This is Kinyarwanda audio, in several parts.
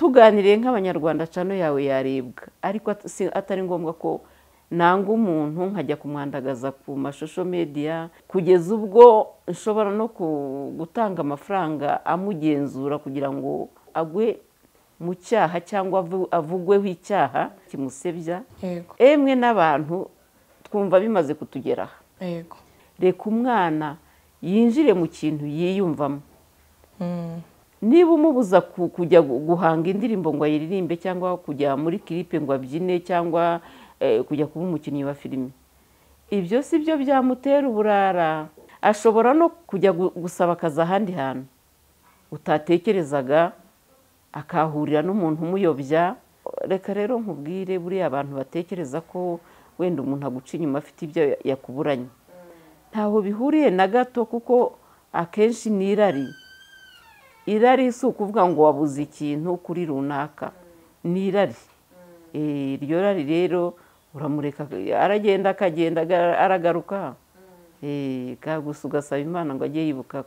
tuganiriye nk'abanyarwanda cano yawe yaribwa ariko atari ngombwa ko nanga umuntu nkajya kumwandagaza ku mashusho mediya kugeza ubwo nshobora no gutanga amafaranga amugenzura kugira ngo agwe mu cyaha cyangwa avugweho icyaha kimusebya emwe n'abantu twumva bimaze kutugeraho reka umwana yinjire mu kintu yiyumvamo niba umubuza kujya guhanga indirimbo ngo ayiririmbe cyangwa kujya muri kiripe ngo abyine cyangwa kujya kuba umukinnyi wa filime ibyo si byo byamutera uburara ashobora no kujya gusaba akazi ahandi hantu utatekerezaga akahurira n'umuntu umuyobya reka rero nkubwire buriya abantu batekereza ko wenda umuntu aguca inyuma afite ibyo yakuburanye ntaho bihuriye na gato kuko akenshi ni irari irari si ukuvuga ngo wabuze ikintu kuri runaka ni irari iryo rari rero uramureka aragenda akagenda aragaruka gusa ugasaba imana ngo ajye yibuka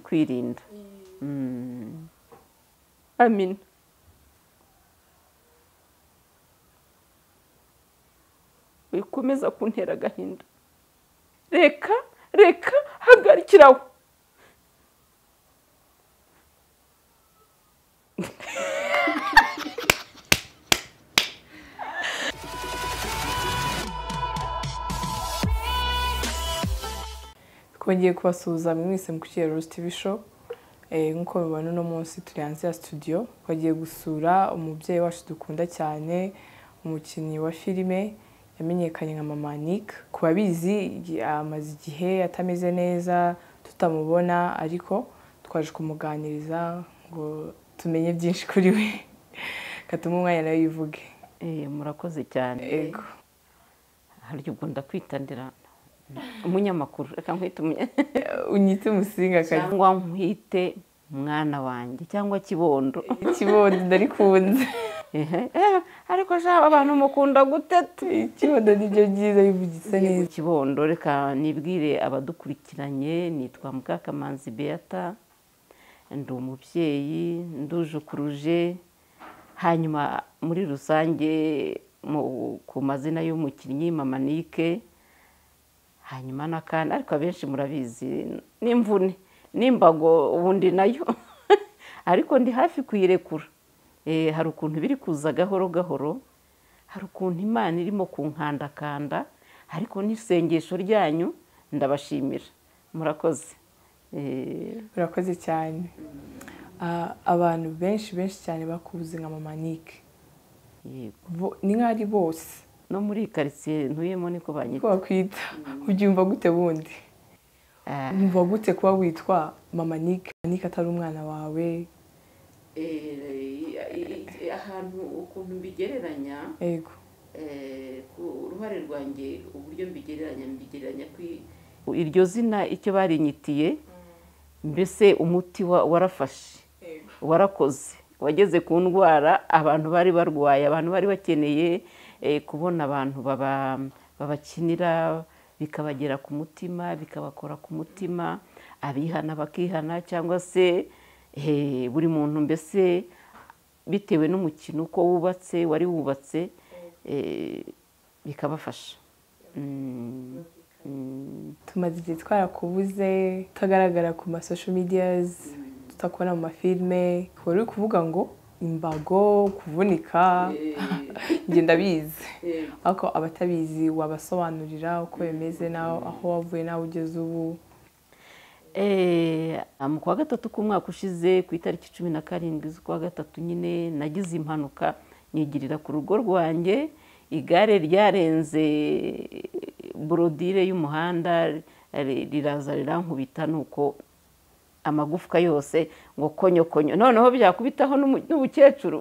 kwirinda amina wikomeza kuntera agahinda reka reka hagarikiraho twongeye kubasuhuza mwese mu kukira Rose TV show nk'uko mubibona uno munsi turi hanze ya studio twagiye gusura umubyeyi wacu dukunda cyane umukinnyi wa filime yamenyekanye nka mama Nick ku babizi amaze igihe atameze neza tutamubona ariko twaje kumuganiriza ngo tumenye byinshi kuri we gatuma umwanya nawe yivuge murakoze cyane yego harya ubwo ndakwitandira umunyamakuru reka nkwite unyite umusinga cyangwa nkwite mwana wanjye cyangwa kibondo kibondo ndarikunze ariko shaba abantu mukunda guteta ikibondo nibyo byiza bivugitse neza kibondo reka nibwire abadukurikiranye nitwa mukakamanzi beata ndi umubyeyi ndujukuruje hanyuma muri rusange ku mazina y'umukinnyi mama nike hanyuma n'akandi ariko abenshi murabizi n'imvune n'imbago ubundi nayo ariko ndi hafi kuyirekura hari ukuntu biri kuza gahoro gahoro hari ukuntu imana irimo kunkandakanda ariko n'isengesho ryanyu ndabashimira murakoze urakoze cyane abantu benshi benshi cyane bakubuze nka mama nike ni nkaho ari bose no muri karitsiye ntuyemo niko banyita ko bakwita ubyumva gute bundi wumva gute kuba witwa mama nike nike atari umwana wawe ahantu ukuntu mbigereranya ku ruhare rwanjye uburyo mbigereranya mbigereranya iryo zina icyo barinyitiye mbese umuti warafashe warakoze wageze ku ndwara abantu bari barwaye abantu bari bakeneye kubona abantu babakinira bikabagera ku mutima bikabakora ku mutima abihana bakihana cyangwa se buri muntu mbese bitewe n'umukino uko wubatse wari wubatse bikabafasha tumaze igihe twarakubuze tutagaragara ku masosho mediyazi tutakubona mu mafilime wari uri kuvuga ngo imbago kuvunika ngenda abizi ariko abatabizi wabasobanurira uko bimeze aho wavuye nawe ugeze ubu mu kwa gatatu k'umwaka ushize ku itariki cumi na karindwi z'ukwa gatatu nyine nagize impanuka nyigirira ku rugo rwanjye igare ryarenze borodire y'umuhanda riraza rirankubita nuko amagufwa yose ngo konyokonyo noneho byakubitaho n'ubukecuru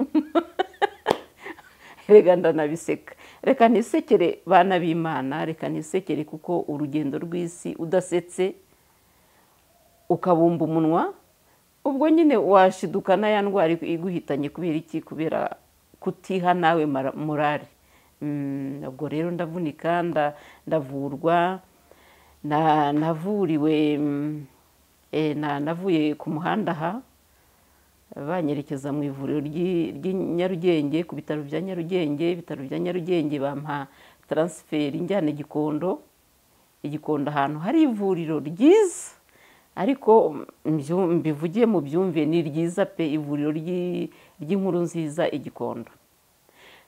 reka ndanabiseka reka nisekere bana b'imana reka nisekere kuko urugendo rw'isi udasetse ukabumba umunwa ubwo nyine washidukana ya ndwara iguhitanye kubera iki kubera kutiha nawe murari ubwo rero ndavunika ndavurwa navuriwe navuye ku muhanda aha banyerekeza mu ivuriro ry'i ry'i nyarugenge ku bitaro bya nyarugenge ibitaro bya nyarugenge bampa taransiferi njyana igikondo igikondo ahantu hari ivuriro ryiza ariko mbyu- mbivugiye mu byumve ni ryiza pe ivuriro ry'i- ry'inkuru nziza igikondo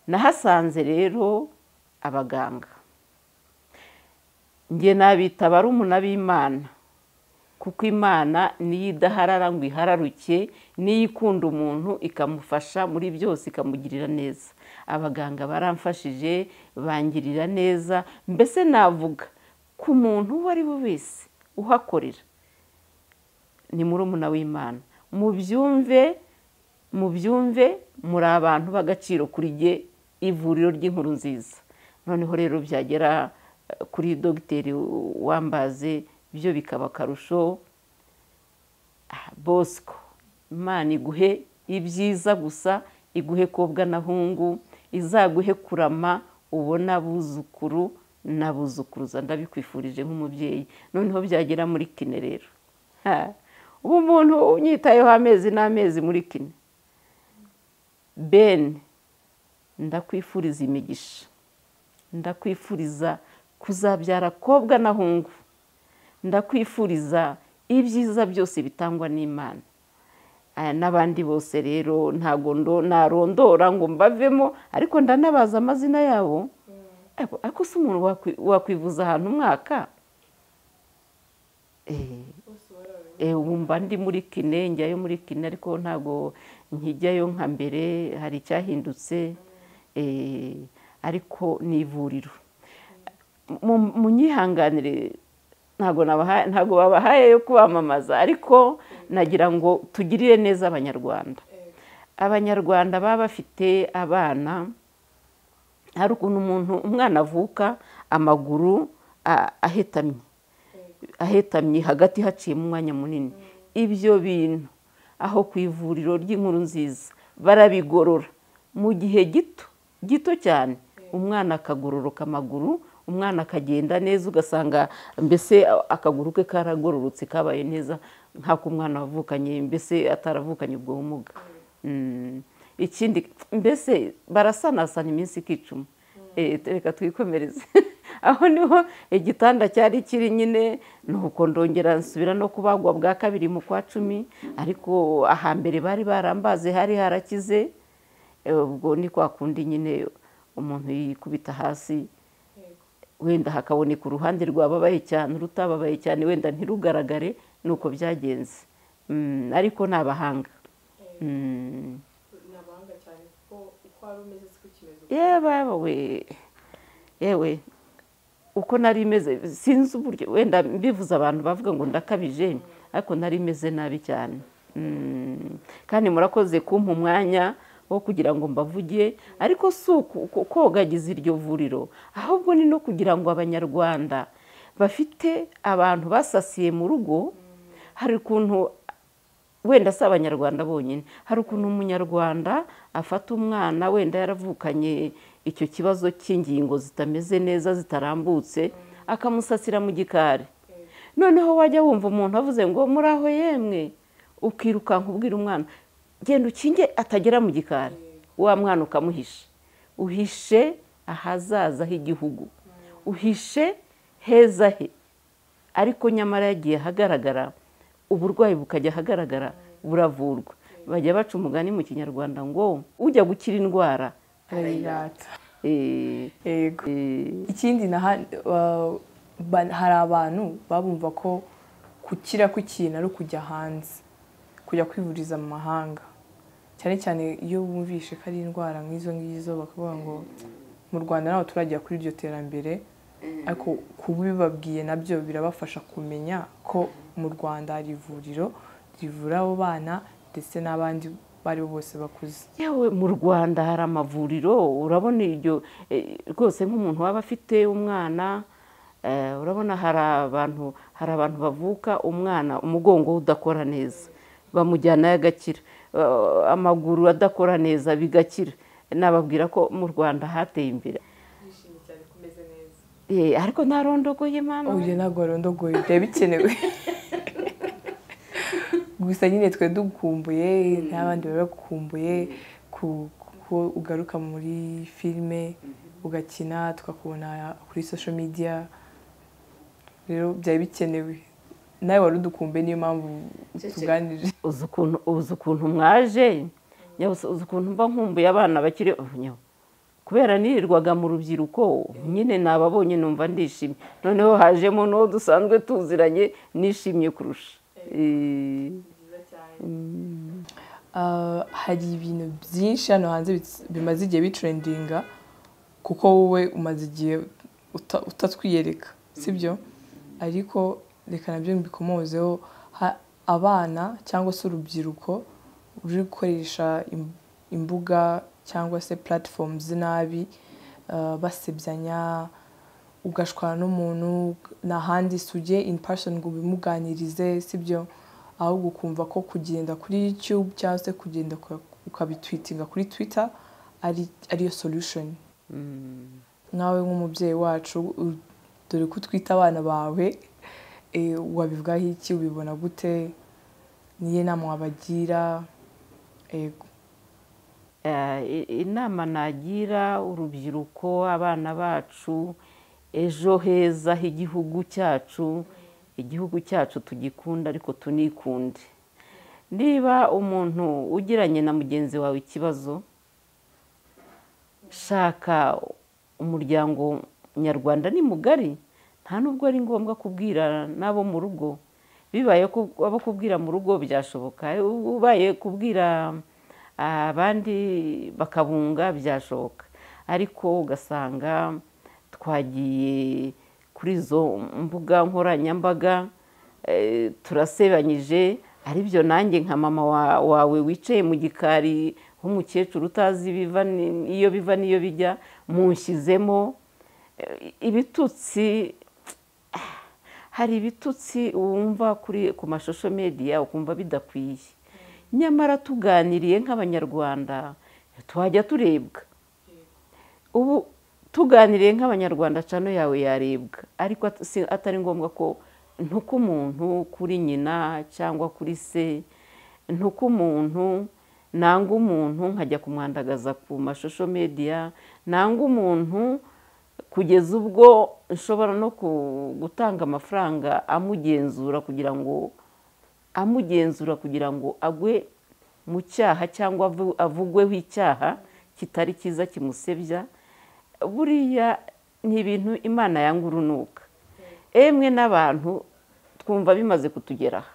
nahasanze rero abaganga njye nabita barumuna b'imana kuko imana niyo idaharara ngo ihararuke niyo ikunda umuntu ikamufasha muri byose ikamugirira neza abaganga baramfashije bangirira neza mbese navuga ku muntu uwo ari we wese uhakorera ni murumuna w'imana mubyumve mubyumve muri abantu b'agaciro kuri jye ivuriro ry'inkuru nziza noneho rero byagera eh, kuri dogiteri wambaze byo bikaba akarusho Ah, bosco imana iguhe ibyiza gusa iguhe kobwa na hungu izaguhe kurama ubona abuzukuru n'abuzukuruza ndabikwifurije nk'umubyeyi noneho byagera muri kine rero Ha, ubu umuntu unyitayeho amezi n'amezi muri kine ben ndakwifuriza imigisha ndakwifuriza kuzabyara kobwa na hungu ndakwifuriza ibyiza byose bitangwa n'imana Aya, n'abandi bose rero ntabwo ndo- narondora ngo mbavemo ariko ndanabaza amazina yabo Ariko- ariko si umuntu wakwi- wakwivuza ahantu umwaka Eh, eh, ubu mba ndi muri kine njyayo muri kine ariko ntabwo nkijyayo nka mbere hari icyahindutse Eh, ariko ni ivuriro mu- munyihanganire ntabwo nabaha- ntabwo babahaye yo kubamamaza ariko nagira ngo tugirire neza abanyarwanda abanyarwanda baba bafite abana hari ukuntu umuntu umwana avuka amaguru a- ahetamye ahetamye hagati haciyemo umwanya munini ibyo bintu aho ku ivuriro ry'inkuru nziza barabigorora mu gihe gito gito cyane umwana akagororoka amaguru umwana akagenda neza ugasanga mbese akaguru ke karagororotse kabaye neza nk'ako umwana wavukanye mbese ataravukanye ubwo bumuga Mm. ikindi mbese barasanasana iminsi ikicuma Eh, reka twikomereze aho niho igitanda cyari kiri nyine nuko ndongera nsubira no kubagwa bwa kabiri mu kwa cumi ariko ahambere bari barambaze hari harakize Eh, ubwo ni kwa kundi nyine umuntu yikubita hasi wenda hakaboneka uruhande rwababaye cyane urutababaye cyane wenda ntirugaragare ni uko byagenze Mm, ariko ni abahanga Mm. ni abahanga cyane kuko uko wari umeze siko kimeze yewe we yewe uko nari imeze sinzi uburyo wenda mbivuze abantu bavuga ngo ndakabije ariko nari imeze nabi cyane Mm. kandi murakoze kumpa umwanya wo kugira ngo mbavuge ariko si uku- uku- kogagiza iryo vuriro ahubwo ni no kugira ngo abanyarwanda bafite abantu basasiye mu rugo hari ukuntu wenda si abanyarwanda bonyine hari ukuntu umunyarwanda afata umwana wenda yaravukanye icyo kibazo cy'ingingo zitameze neza zitarambutse akamusasira mu gikari noneho wajya wumva umuntu avuze ngo muri aho yemwe ukirukanka ubwira umwana genda ukinge atagera mu gikari wa mwana ukamuhisha uhishe ahazaza h'igihugu uhishe heza he ariko nyamara yagiye ahagaragara uburwayi bukajya ahagaragara buravurwa bajya baca umugani mu kinyarwanda ngo ujya gukira indwara arayirata Eh, yego eh, ikindi naha- wa- ba- hari abantu babumva ko gukira kw'ikintu ari ukujya hanze kujya kwivuriza mu mahanga cyane cyane iyo bumvishe ko ari indwara nk'izo ngizo bakavuga ngo mu rwanda ntabwo turagera kuri iryo terambere ariko kubibabwiye nabyo birabafasha kumenya ko mu rwanda hari ivuriro rivura abo bana ndetse n'abandi abo ari bo bose bakuze yewe mu rwanda hari amavuriro urabona iryo eh, rwose nk'umuntu waba afite umwana eh, urabona hari abantu hari abantu bavuka umwana umugongo we udakora neza bamujyanayo agakira Eh, amaguru adakora neza bigakira nababwira ko mu rwanda hateye imbere Eh, ariko ntarondogoye mama oya ntabwo warondogoye byaba bikenewe gusa nyine twe dukumbuye n'abandi baba bagukumbuye kuko ugaruka muri filime ugakina tukakubona kuri social media rero byari bikenewe nawe wari udukumbuye niyo mpamvu utuganije uzi ukuntu uzi ukuntu mwaje nyabusa uzi ukuntu mba nkumbuye abana bakiri nyabusa kubera nirirwaga mu rubyiruko nyine nababonye numva ndishimye noneho hajemo n'uwo dusanzwe tuziranye nishimye kurusha hari ibintu byinshi hano hanze bimaze igihe bitrendinga kuko wowe umaze igihe utatwiyereka sibyo ariko reka nabyo mbikomozeho abana cyangwa se urubyiruko ruri gukoresha imbuga cyangwa se platform zinabi basebyanya ugashwana n'umuntu n'ahandi sujye in person ngo ubimuganirize sibyo ahubwo ukumva ko kugenda kuri youtube cyangwa se kugenda ukabitwitinga kuri twitter ariyo solution nkawe nk'umubyeyi wacu dore ko utwita abana bawe wabivugaho iki ubibona gute niyo nama wabagira inama nagira urubyiruko abana bacu ejo heza h'igihugu cyacu igihugu cyacu tugikunda ariko tunikunde niba umuntu ugiranye na mugenzi wawe ikibazo shaka umuryango nyarwanda ni mugari nta n'ubwo ari ngombwa kubwira n'abo mu rugo bibaye ko abo kubwira mu rugo byashoboka ubaye kubwira abandi bakabunga byashoboka ariko ugasanga twagiye kuri izo mbuga nkoranyambaga turasebanyije aribyo nanjye nka mama wawe wicaye mu gikari nk'umukecuru utazi iyo biva n'iyo bijya munshyizemo ibitutsi hari ibitutsi wumva ku mashusho mediya ukumva bidakwiye nyamara tuganiriye nk'abanyarwanda twajya turebwa ubu tuganiriye nk'abanyarwanda cano yawe yarebwa ariko atari ngombwa ko ntuk'umuntu kuri nyina cyangwa kuri se ntuk'umuntu nanga umuntu nkajya kumwandagaza ku mashusho mediya nanga umuntu kugeza ubwo nshobora no gutanga amafaranga amugenzura kugira ngo amugenzura kugira ngo agwe mu cyaha cyangwa avugweho icyaha kitari cyiza kimusebya buriya ni ibintu imana yanga urunuka emwe n'abantu twumva bimaze kutugeraho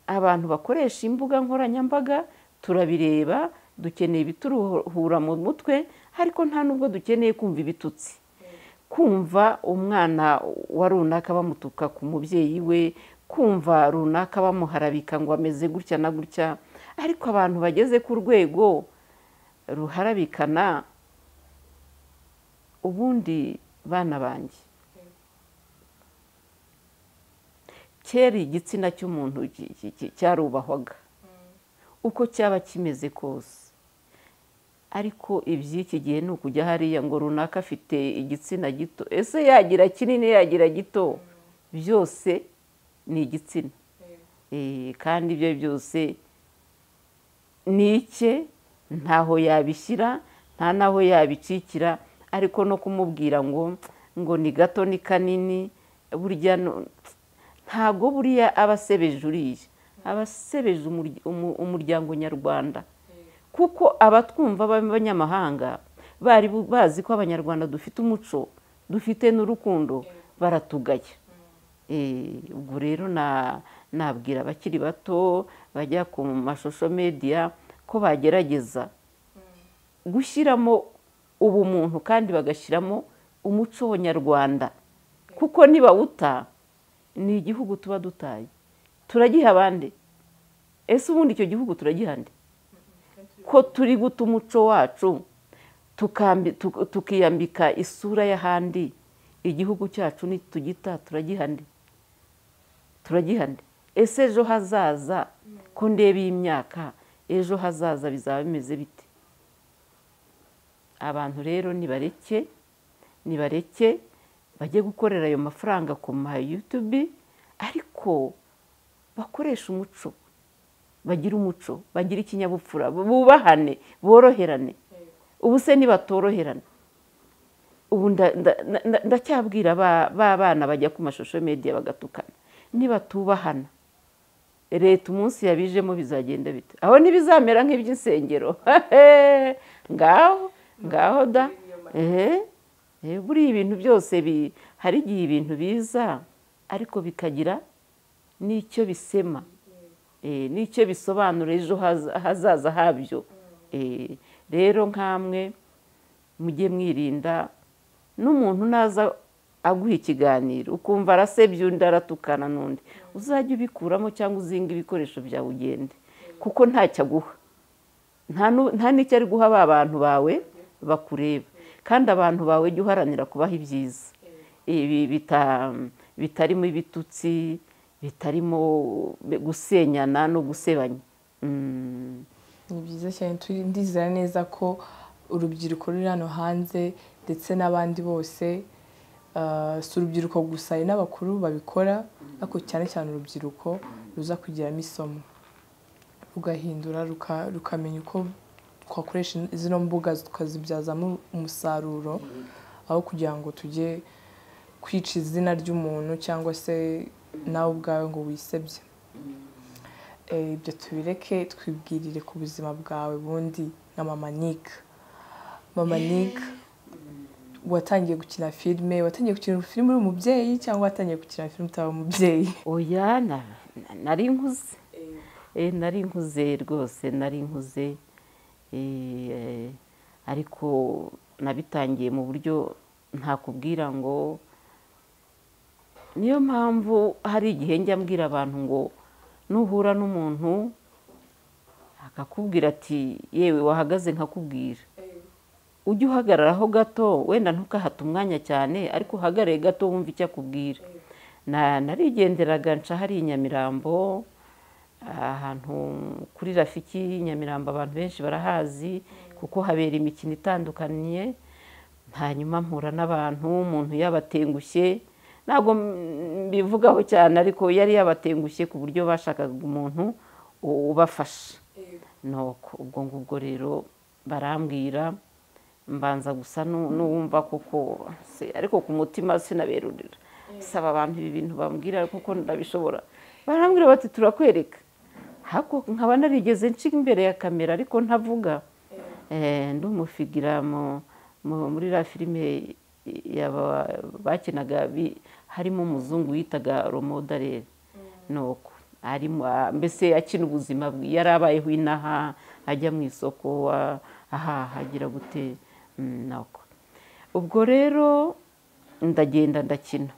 abantu bakoresha imbuga nkoranyambaga turabireba dukeneye ibituruhura mu mutwe ariko nta n'ubwo dukeneye kumva ibitutsi kumva umwana wa runaka bamutuka ku mubyeyi we kumva runaka bamuharabika ngo ameze gutya na gutya ariko abantu bageze ku rwego ruharabikana ubundi bana banjye kera igitsina cy'umuntu cyarubahwaga uko cyaba kimeze kose ariko iby'iki gihe ni ukujya hariya ngo runaka afite igitsina gito ese yagira kinini yagira gito byose ni igitsina kandi ibyo byose ni icye ntaho yabishyira nta n'aho yabicikira ariko no kumubwira ngo ngo ni gato ni kanini burya ntago buriya aba asebeje uriya aba asebeje umuryango nyarwanda kuko abatwumva b'abanyamahanga bari bazi ko abanyarwanda dufite umuco dufite n'urukundo baratugaya ubwo rero nabwira abakiri bato bajya ku mashusho mediya ko bagerageza gushyiramo ubumuntu kandi bagashyiramo umuco nyarwanda kuko nibawuta ni igihugu tuba dutaye turagiha abandi ese ubundi icyo gihugu turagiha andi ko turi guta umuco wacu tukiyambika isura y'ahandi igihugu cyacu nitugita turagiha andi turagihana ese ejo hazaza ko ndeba iyi myaka ejo hazaza bizaba bimeze bite abantu rero nibareke nibareke bajye gukorera ayo mafaranga ku ma yutube ariko bakoresha umuco bagire umuco bagire ikinyabupfura bubahane boroherane ubu se nibatoroherane ubu ndacyabwira ba bana bajya ku mashusho media bagatukana nibatubahana leta umunsi yabijemo bizagenda bite aho ntibizamera nk'iby'insengero ngaho ngaho da buriya ibintu byose hari igihe ibintu biza ariko bikagira n'icyo bisema n'icyo bisobanura ejo hazaza habyo rero nk'amwe mujye mwirinda n'umuntu naza aguha ikiganiro ukumva arasebye undi aratukana n'undi uzajya ubikuramo cyangwa uzinga ibikoresho byawe ugende kuko ntacyo aguha nta n'icyo ari guha ba bantu bawe bakureba kandi abantu bawe jya uharanira kubaha ibyiza bitarimo ibitutsi bitarimo gusenyana no gusebanya ni byiza cyane ndizera neza ko urubyiruko ruri hano hanze ndetse n'abandi bose si urubyiruko gusa hari n'abakuru babikora ariko cyane cyane urubyiruko ruza kugiramo isomo rugahindura rukamenya uko twakoresha zino mbuga tukazibyazamo umusaruro aho kugira ngo tujye kwica izina ry'umuntu cyangwa se nawe ubwawe ngo wisebye ibyo tubireke twibwirire ku buzima bwawe bundi nka mama nika mama nika watangiye gukina filime watangiye gukina filime uri umubyeyi cyangwa watangiye gukina filime utaba umubyeyi oya nari nkuze nari nkuze rwose nari nkuze ariko nabitangiye mu buryo ntakubwira ngo niyo mpamvu hari igihe njya mbwira abantu ngo nuhura n'umuntu akakubwira ati yewe wahagaze nkakubwira ujye uhagararaho gato wenda ntukahate umwanya cyane ariko uhagarare gato wumve icyo akubwira narigenderaga nca hari i nyamirambo ahantu kuri rafiki nyamirambo abantu benshi barahazi kuko habera imikino itandukanye hanyuma mpura n'abantu umuntu yabatengushye ntabwo mbivugaho cyane ariko yari yabatengushye ku buryo bashakaga umuntu ubafasha ubwo ngubwo rero barambwira mbanza gusa n'uwumva kuko ariko ku mutima sinaberurira saba abantu ibi bintu bambwira kuko ndabishobora barambwira bati turakwereka nkaba narigeze nshinga imbere ya kamera ariko ntavuga ndumufigira muri la filime bakinaga harimo umuzungu witaga romodarere nuko mbese akina ubuzima yari abayeho inaha ajya mu isoko ahahagira gute nuko ubwo rero ndagenda ndakina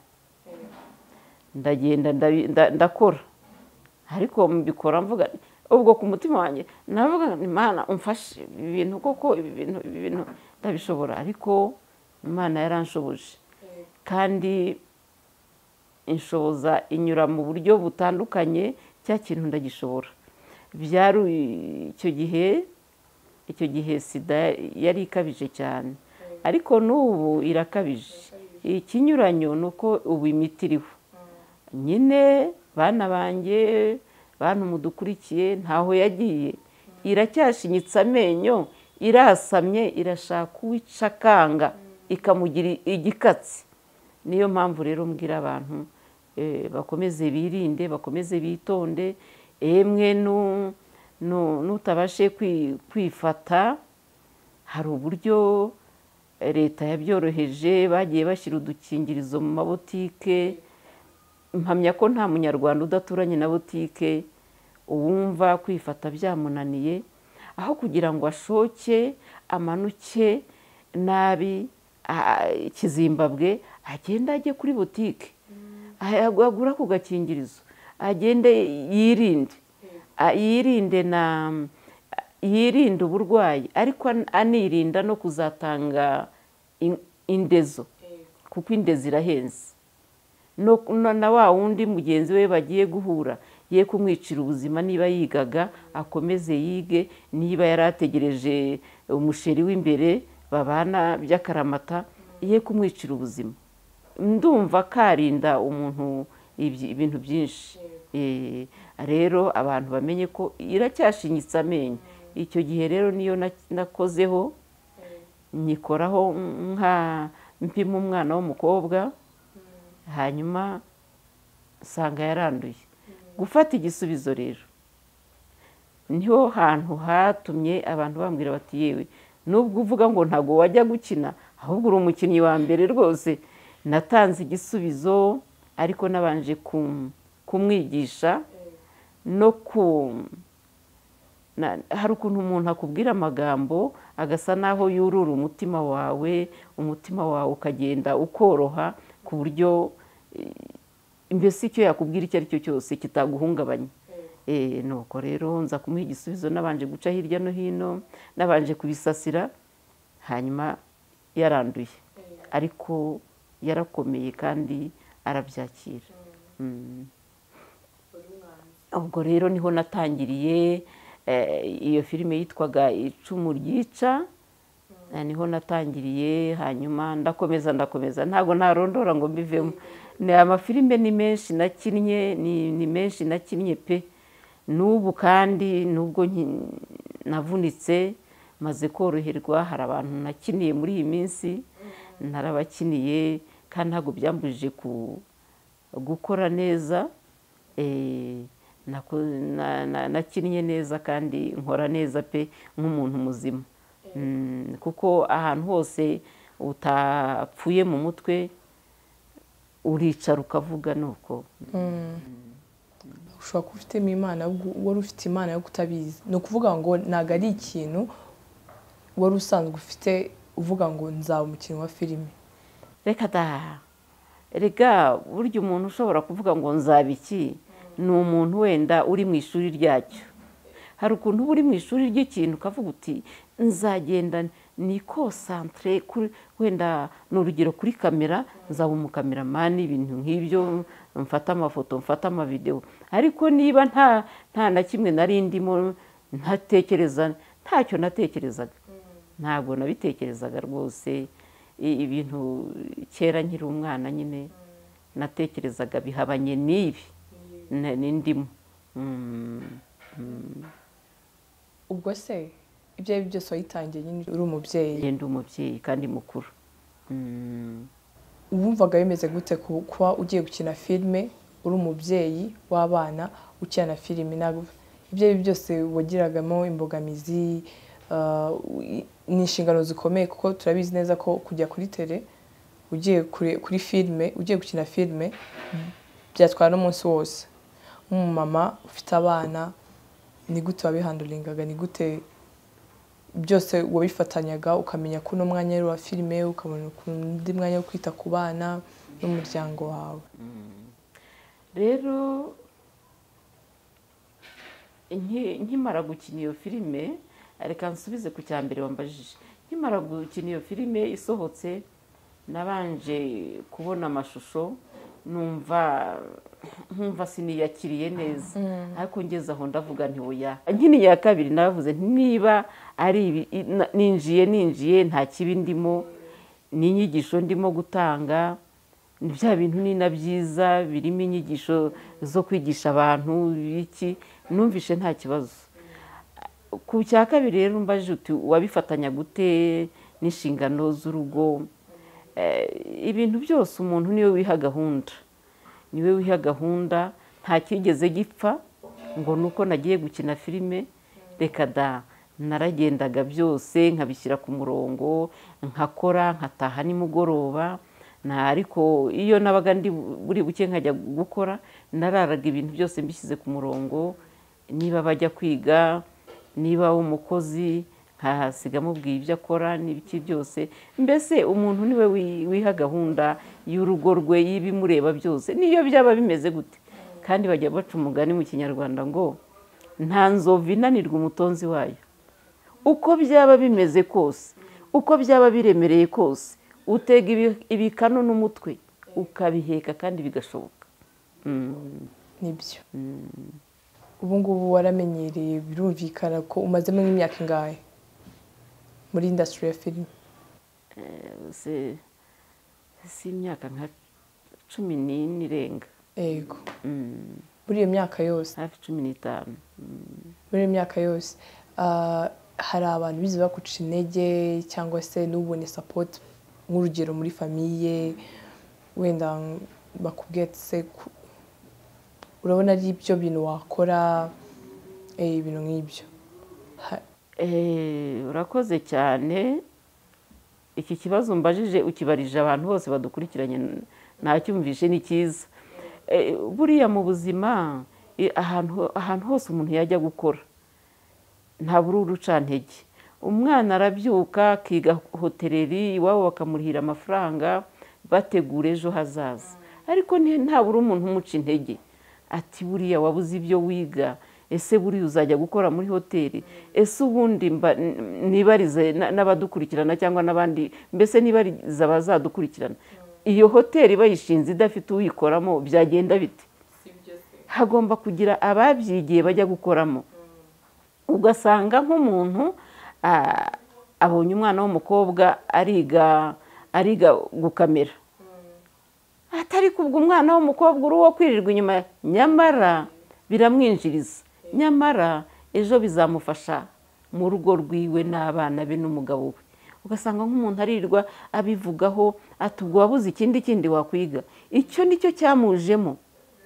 ndagenda ndakora ariko mbikora mvuga ubwo ku mutima wanjye navuga imana umfashe ibi bintu koko ibi bintu ibi bintu ndabishobora ariko imana yaranshoboje kandi inshoboza inyura mu buryo butandukanye cya kintu ndagishobora byari icyo gihe icyo gihe sida yari ikabije cyane ariko n'ubu irakabije ikinyuranyo ni uko ubu imiti iriho nyine bana banjye bantu mudukurikiye ntaho yagiye iracyashinyitse amenyo irasamye irashaka uwicakanga ikamugira igikatsi niyo mpamvu rero mbwira abantu bakomeze birinde bakomeze bitonde emwe n'utabashe kwifata hari uburyo leta yabyoroheje bagiye bashyira udukingirizo mu mabotike mpamya ko nta munyarwanda udaturanye na botike uwumva kwifata byamunaniye aho kugira ngo ashoke amanuke nabi kizimbabwe agenda ajye kuri butike agura ku gakingirizo agende yirinde yirinde na yirinde uburwayi ariko anirinda no kuzatanga indezo kuko indezi irahenze na wa wundi mugenzi we bagiye guhura ye kumwicira ubuzima niba yigaga akomeze yige niba yari ategereje umusheri w'imbere babana by'akaramata ye kumwicira ubuzima ndumva karinda umuntu ibintu byinshi Eh, rero abantu bamenye ko iracyashinyitse amenyo icyo gihe rero niyo na- nakozeho nyikoraho nka mpima umwana w'umukobwa hanyuma usanga yaranduye gufata igisubizo rero niho hantu hatumye abantu bambwira bati yewe nubwo uvuga ngo ntabwo wajya gukina ahubwo uri umukinnyi wa mbere rwose natanze igisubizo ariko nabanje kum- kumwigisha no ku na- hari ukuntu umuntu akubwira amagambo agasa naho yurura umutima wawe umutima wawe ukagenda ukoroha ku buryo eh, mbese icyo yakubwira icyo ari cyo cyose kitaguhungabanya Eh, nuko rero nza kumuha igisubizo nabanje guca hirya no hino nabanje kubisasira hanyuma yaranduye ariko yarakomeye kandi arabyakira Mm. ubwo rero niho natangiriye eh, iyo filime yitwaga icumu ryica Eh, niho natangiriye hanyuma ndakomeza ndakomeza ntabwo ntarondora ngo mbivemo ni amafilime ni menshi nakinnye ni ni menshi nakinnye pe n'ubu kandi nubwo nki- navunitse maze koroherwa hari abantu nakiniye muri iyi minsi narabakiniye kandi ntabwo byambujije ku gukora neza eh, nako- na- na- nakinnye neza kandi nkora neza pe nk'umuntu muzima Mm, kuko ahantu hose utapfuye mu mutwe uricara ukavuga nuko ushobora kuba ufitemo imana yo gu- wari ufite imana yo kutabizi ni ukuvuga ngo ntabwo ari ikintu wari usanzwe ufite uvuga ngo nzaba umukinnyi wa filime reka da rega burya umuntu ushobora kuvuga ngo nzaba iki ni umuntu wenda uri mu ishuri ryacyo hari ukuntu uba uri mu ishuri ry'ikintu ukavuga uti nzagenda ni konsantere kuri wenda ni urugero kuri kamera nzaba umukameramani ibintu nk'ibyo mfata amafoto mfata amavidewo ariko niba nta nta na kimwe nari ndimo ntatekereza ntacyo natekerezaga ntabwo nabitekerezaga rwose i- ibintu kera nkiri umwana nyine natekerezaga bihabanye n'ibi na- n'indimo Mm. ubwo se ibyo ari byo byose wayitangiye nyine uri umubyeyi njye ndi umubyeyi kandi mukuru Mm. wumvaga bimeze gute ku- kuba ugiye gukina filime uri umubyeyi w'abana ukina na filime ntabwo ibyo ari byo byose wagiragamo imbogamizi ah, i- ni inshingano zikomeye kuko turabizi neza ko kujya kuri tere ugiye kure- kuri filime ugiye gukina filime byatwara n'umunsi wose nk'umumama ufite abana ni gute wabihanduringaga ni gute byose wabifatanyaga ukamenya ko uno mwanya ari uwa filime ukabona undi mwanya wo kwita ku bana n'umuryango wawe rero nki- nkimara gukina iyo filime reka nsubize ku cya mbere wambajije nkimara gukina iyo filime isohotse nabanje kubona amashusho numva nkumva siniyakiriye neza ariko ngeze aho ndavuga nti oya nkini ya kabiri navuze nti niba ari ibi i- na- ninjiye ninjiye nta kibi ndimo ni inyigisho ndimo gutanga ni bya bintu ni na byiza birimo inyigisho zo kwigisha abantu iki numvishe nta kibazo ku cya kabiri rero mbaje uti wabifatanya gute n'inshingano z'urugo Eh, ibintu byose umuntu niwe wiha gahunda niwe wiha gahunda nta cyigeze gipfa ngo ni uko nagiye gukina filime reka da naragendaga byose nkabishyira ku murongo nkakora nkataha nimugoroba nta ariko iyo nabaga ndi buri buke nkajya gukora nararaga ibintu byose mbishyize ku murongo niba bajya kwiga niba umukozi nkahasiga amubwiye ibyo akora n'ibiki byose mbese umuntu niwe wi- wiha gahunda y'urugo rwe y'ibimureba byose niyo byaba bimeze gute kandi bajya baca umugani mu kinyarwanda ngo nta nzovu inanirwa umutonzi wayo uko byaba bimeze kose uko byaba biremereye kose utega ibi- ibikanu n'umutwe ukabiheka kandi bigashoboka Mm. nibyo ubu ngubu waramenyereye birumvikana ko umazemo nk'imyaka ingahe muri indasitiri ya filime si si imyaka nka cumi n'ine irenga yego Mm. muri iyo myaka yose hafi cumi n'itanu muri iyo myaka yose ah, hari abantu bize baguca intege cyangwa se n'ubone sapoti nk'urugero muri famiye wenda bakubwiye ati se ku- urabona ari ibyo bintu wakora eh, ibintu nk'ibyo Ha- Eh, urakoze cyane iki kibazo mbajije ukibarije abantu bose badukurikiranye n- ntacyumvishe ni cyiza Eh, buriya mu buzima i- ahantu ho- ahantu hose umuntu yajya gukora ntabura urucantege umwana arabyuka akiga hotereri iwabo bakamurihira amafaranga bategura ejo hazaza ariko ni- ntabura umuntu umuca intege ati buriya wabuze ibyo wiga ese buriya uzajya gukora muri hoteli ese ubundi mba- n- nibarize na- n'abadukurikirana cyangwa n'abandi mbese nibarize abazadukurikirana iyo hoteli bayishinze idafite uyikoramo byagenda bite hagomba kugira ababyigiye bajya gukoramo ugasanga nk'umuntu ah, abonye umwana w'umukobwa ariga ariga gukamera atari kubwo umwana w'umukobwa uri uwo kwirirwa inyuma nyamara biramwinjiriza nyamara ejo bizamufasha mu rugo rwiwe n'abana be n'umugabo we ugasanga nk'umuntu arirwa abivugaho ati ubwo wabuze ikindi kindi wakwiga icyo nicyo cyamujemo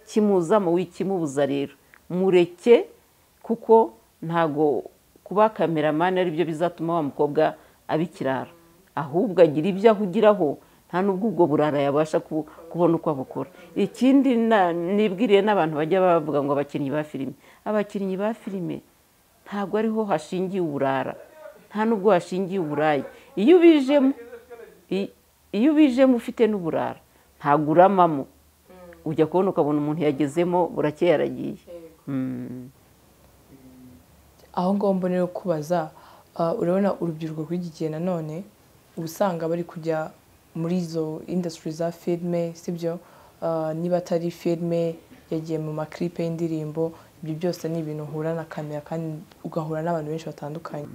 kimuzamo wikimubuza rero mureke kuko ntago kuba kameramani aribyo bizatuma wa mukobwa abikirara ahubwo agira ibyo ahugiraho nta n'ubwo ubwo burara yabasha ku- kubona uko abukora ikindi na- nibwiriye n'abantu bajya bavuga ngo abakinnyi ba filime abakinnyi ba filime ntabwo ariho hashingiye uburara nta n'ubwo hashingiye uburaya iyo ubijemo i- iyo ubijemo ufite n'uburara ntabwo uramamo ujya kubona ukabona umuntu yagezemo burakeye aragiye Mm. aho ngaho mbonera kubaza ah, urabona urubyiruko rw'iki gihe nanone uba usanga bari kujya muri izo indasitiri za filime sibyo Ah, niba atari filime yagiye mu makiripe y'indirimbo ibyo byose ni ibintu uhura na kamera kandi ugahura n'abantu benshi batandukanye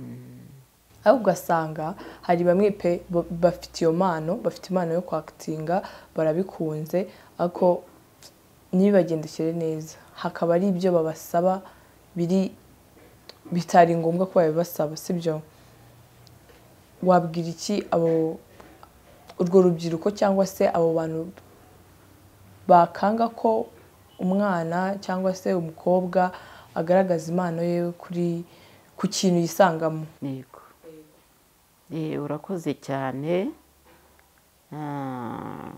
aho ugasanga hari bamwe pe ba- bafite iyo mpano bafite impano yo kwakitinga barabikunze ariko ntibibagendekere neza hakaba ari ibyo babasaba biri bitari ngombwa ko babibasaba sibyo wabwira iki abo urwo rubyiruko cyangwa se abo bantu bakanga ko umwana cyangwa se umukobwa agaragaza impano ye kuri ku kintu yisangamo Yego. Eh, urakoze cyane Ah,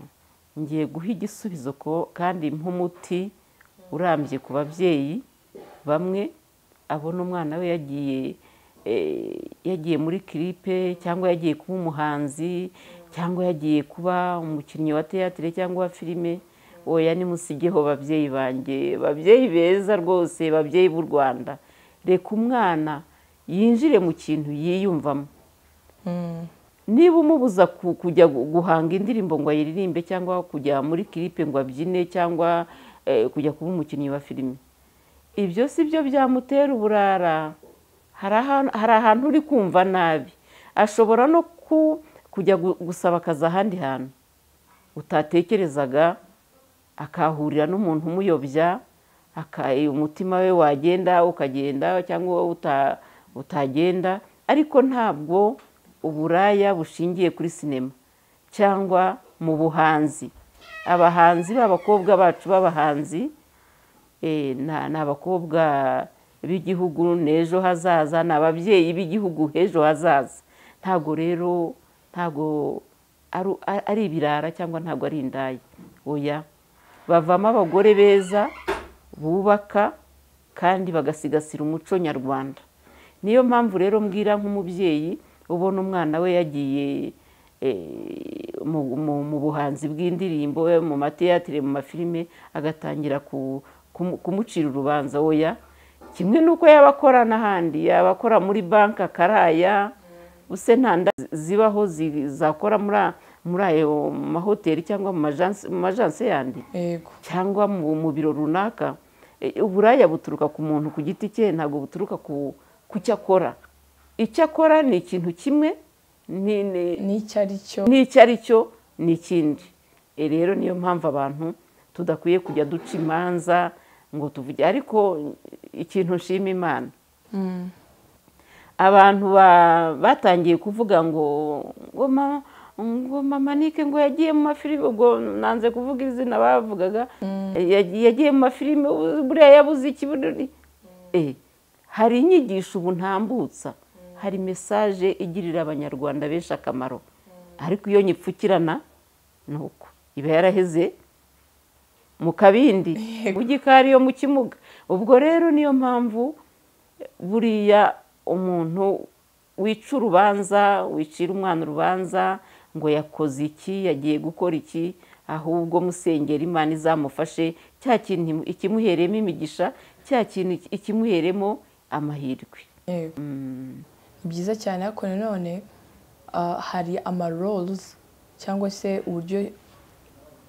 ngiye guha igisubizo ko kandi nk'umuti urambye ku babyeyi bamwe abona umwana we yagiye eh, yagiye muri kiripe cyangwa yagiye kuba umuhanzi cyangwa yagiye kuba umukinnyi wa teatire cyangwa wa filime oya nimusigeho babyeyi banjye babyeyi beza rwose babyeyi b'u rwanda reka umwana yinjire mu kintu yiyumvamo niba umubuza ku- kujya gu- guhanga indirimbo ngo ayiririmbe cyangwa kujya muri kiripe ngo abyine cyangwa eh, kujya kuba umukinnyi wa filime ibyo si byo byamutera uburara hari ahan- hari ahantu uri kumva nabi ashobora no ku- kujya gu- gusaba akazi ahandi hantu utatekerezaga akahurira n'umuntu umuyobya aka- umutima we wagenda ukagenda cyangwa uta- utagenda ariko ntabwo uburaya bushingiye kuri sinema cyangwa mu buhanzi abahanzi b'abakobwa bacu b'abahanzi eh, na- ni abakobwa b'igihugu n'ejo hazaza ni ababyeyi b'igihugu h'ejo hazaza ntabwo rero ntabwo ari- ari ibirara cyangwa ntabwo ari indaya oya bavamo abagore beza bubaka kandi bagasigasira umuco nyarwanda niyo mpamvu rero mbwira nk'umubyeyi ubona umwana we yagiye eh, mu- mu mu buhanzi bw'indirimbo eh, mu mateyatire mu mafilime agatangira ku- kumu- kumucira urubanza oya kimwe n'uko yaba akora n'ahandi yaba akora muri banki akaraya ubuse nta nda zi- zibaho zi- zakora muri a- muri ayo mahoteli cyangwa mu majanse- mu majanse yandi yego cyangwa mu mu biro runaka E, uburaya buturuka ku muntu ku giti cye ntabwo buturuka ku ku cyo akora icyo akora ni ikintu kimwe ni- ni- n'icyo ari cyo n'icyo ari cyo ni ikindi E, rero niyo mpamvu abantu tudakwiye kujya duca imanza ngo tuvuge ariko ikintu nshima imana abantu batangiye kuvuga ngo ngo mama ngo mama nike ngo yagiye mu mafilime ubwo nanze kuvuga izina bavugaga yagiye mu mafilime buriya yabuze iki hari inyigisho ubu ntambutsa hari mesaje igirira abanyarwanda benshi akamaro ariko iyo nyipfukirana ni uko iba yaraheze mu kabindi mu gikari yo mu kimuga ubwo rero niyo mpamvu buriya umuntu wica urubanza wicira umwana urubanza ngo yakoze iki yagiye gukora iki ahubwo musengera imana izamufashe cya kintu ikimuheremo imigisha cya kintu ikimuheremo amahirwe ni byiza cyane ariko nanone hari amaroruzi cyangwa se uburyo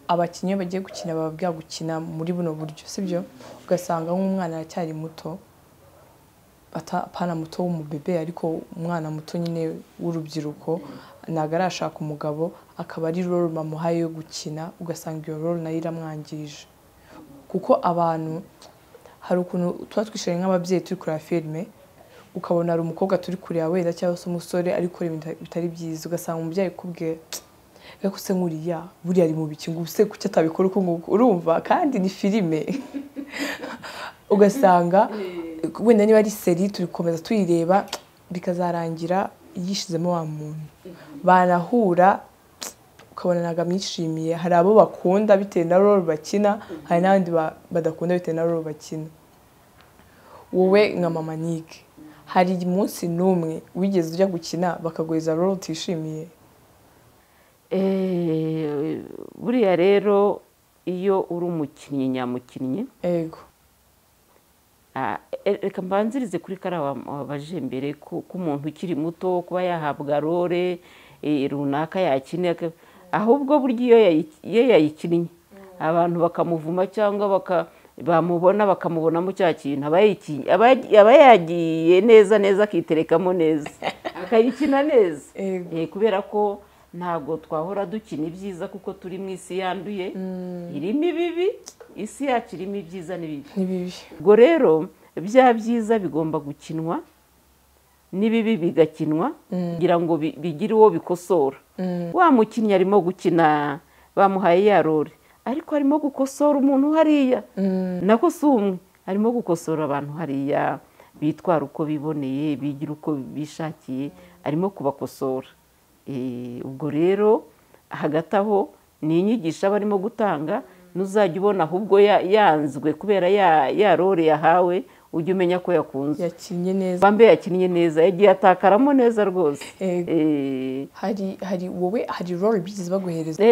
abakinnyi iyo bagiye gukina bababwira gukina muri buno buryo sibyo ugasanga nk'umwana aracyari muto apana muto w'umubebe ariko umwana muto nyine w'urubyiruko ntabwo arashaka umugabo akaba ari roro bamuhaye yo gukina ugasanga iyo roro nayo iramwangije kuko abantu hari ukuntu tuba twishyuye nk'ababyeyi turi kureba filime ukabona hari umukobwa turi kureba wenda cyangwa se umusore ari kureba bitari byiza ugasanga umubyeyi akubwira reka se nkuriya buriya ari mu bikingo ubuse kuki atabikora uko nguko urumva kandi ni filime ugasanga wenda niba ari seri turi gukomeza tuyireba bikazarangira yishizemo wa muntu banahura ukabona ntabwo amwishimiye hari abo bakunda bitewe na roro bakina hari n'abandi badakunda bitewe na roro bakina wowe nka mama nike hari umunsi n'umwe wigeze ujya gukina bakaguheza roro utishimiye buriya rero iyo uri umukinnyi nyamukinnyi yego reka mbanzirize kuri kariya wabaje mbere k'umuntu ukiri muto kuba yahabwa role runaka yakina ahubwo burya iyo yayikinnye abantu bakamuvuma cyangwa bamubona bakamubonamo cya kintu aba yagiye neza neza akiterekamo neza akayikina neza kubera ko ntabwo twahora dukina ibyiza kuko turi mu isi yanduye irimo ibibi isi yacu irimo ibyiza n'ibibi ubwo rero bya byiza bigomba gukinwa n'ibibi bigakinwa kugira ngo bigire uwo bikosora wa mukinnyi arimo gukina bamuhaye ya rore ariko arimo gukosora umuntu hariya nako si umwe arimo gukosora abantu hariya bitwara uko biboneye bigira uko bishakiye arimo kubakosora ubwo rero hagati aho ni inyigisho aba arimo gutanga n'uzajya ubona ahubwo yanzwe kubera ya rore yahawe ujya umenya ko yakunze yakinnye neza wambe yakinnye neza yagiye atakaramo neza rwose hari hari wowe hari rore ebyiri zibaguhereza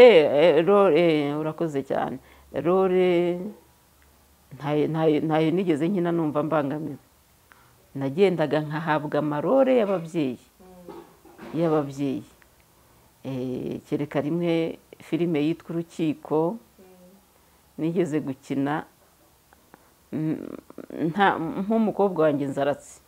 rore urakoze cyane rore ntayo nigeze nkina numva mbangamiwe nagendaga nkahabwa amarore y'ababyeyi y'ababyeyi kereka rimwe filime yitwa urukiko nigeze gukina nk'umukobwa wanjye nzaratse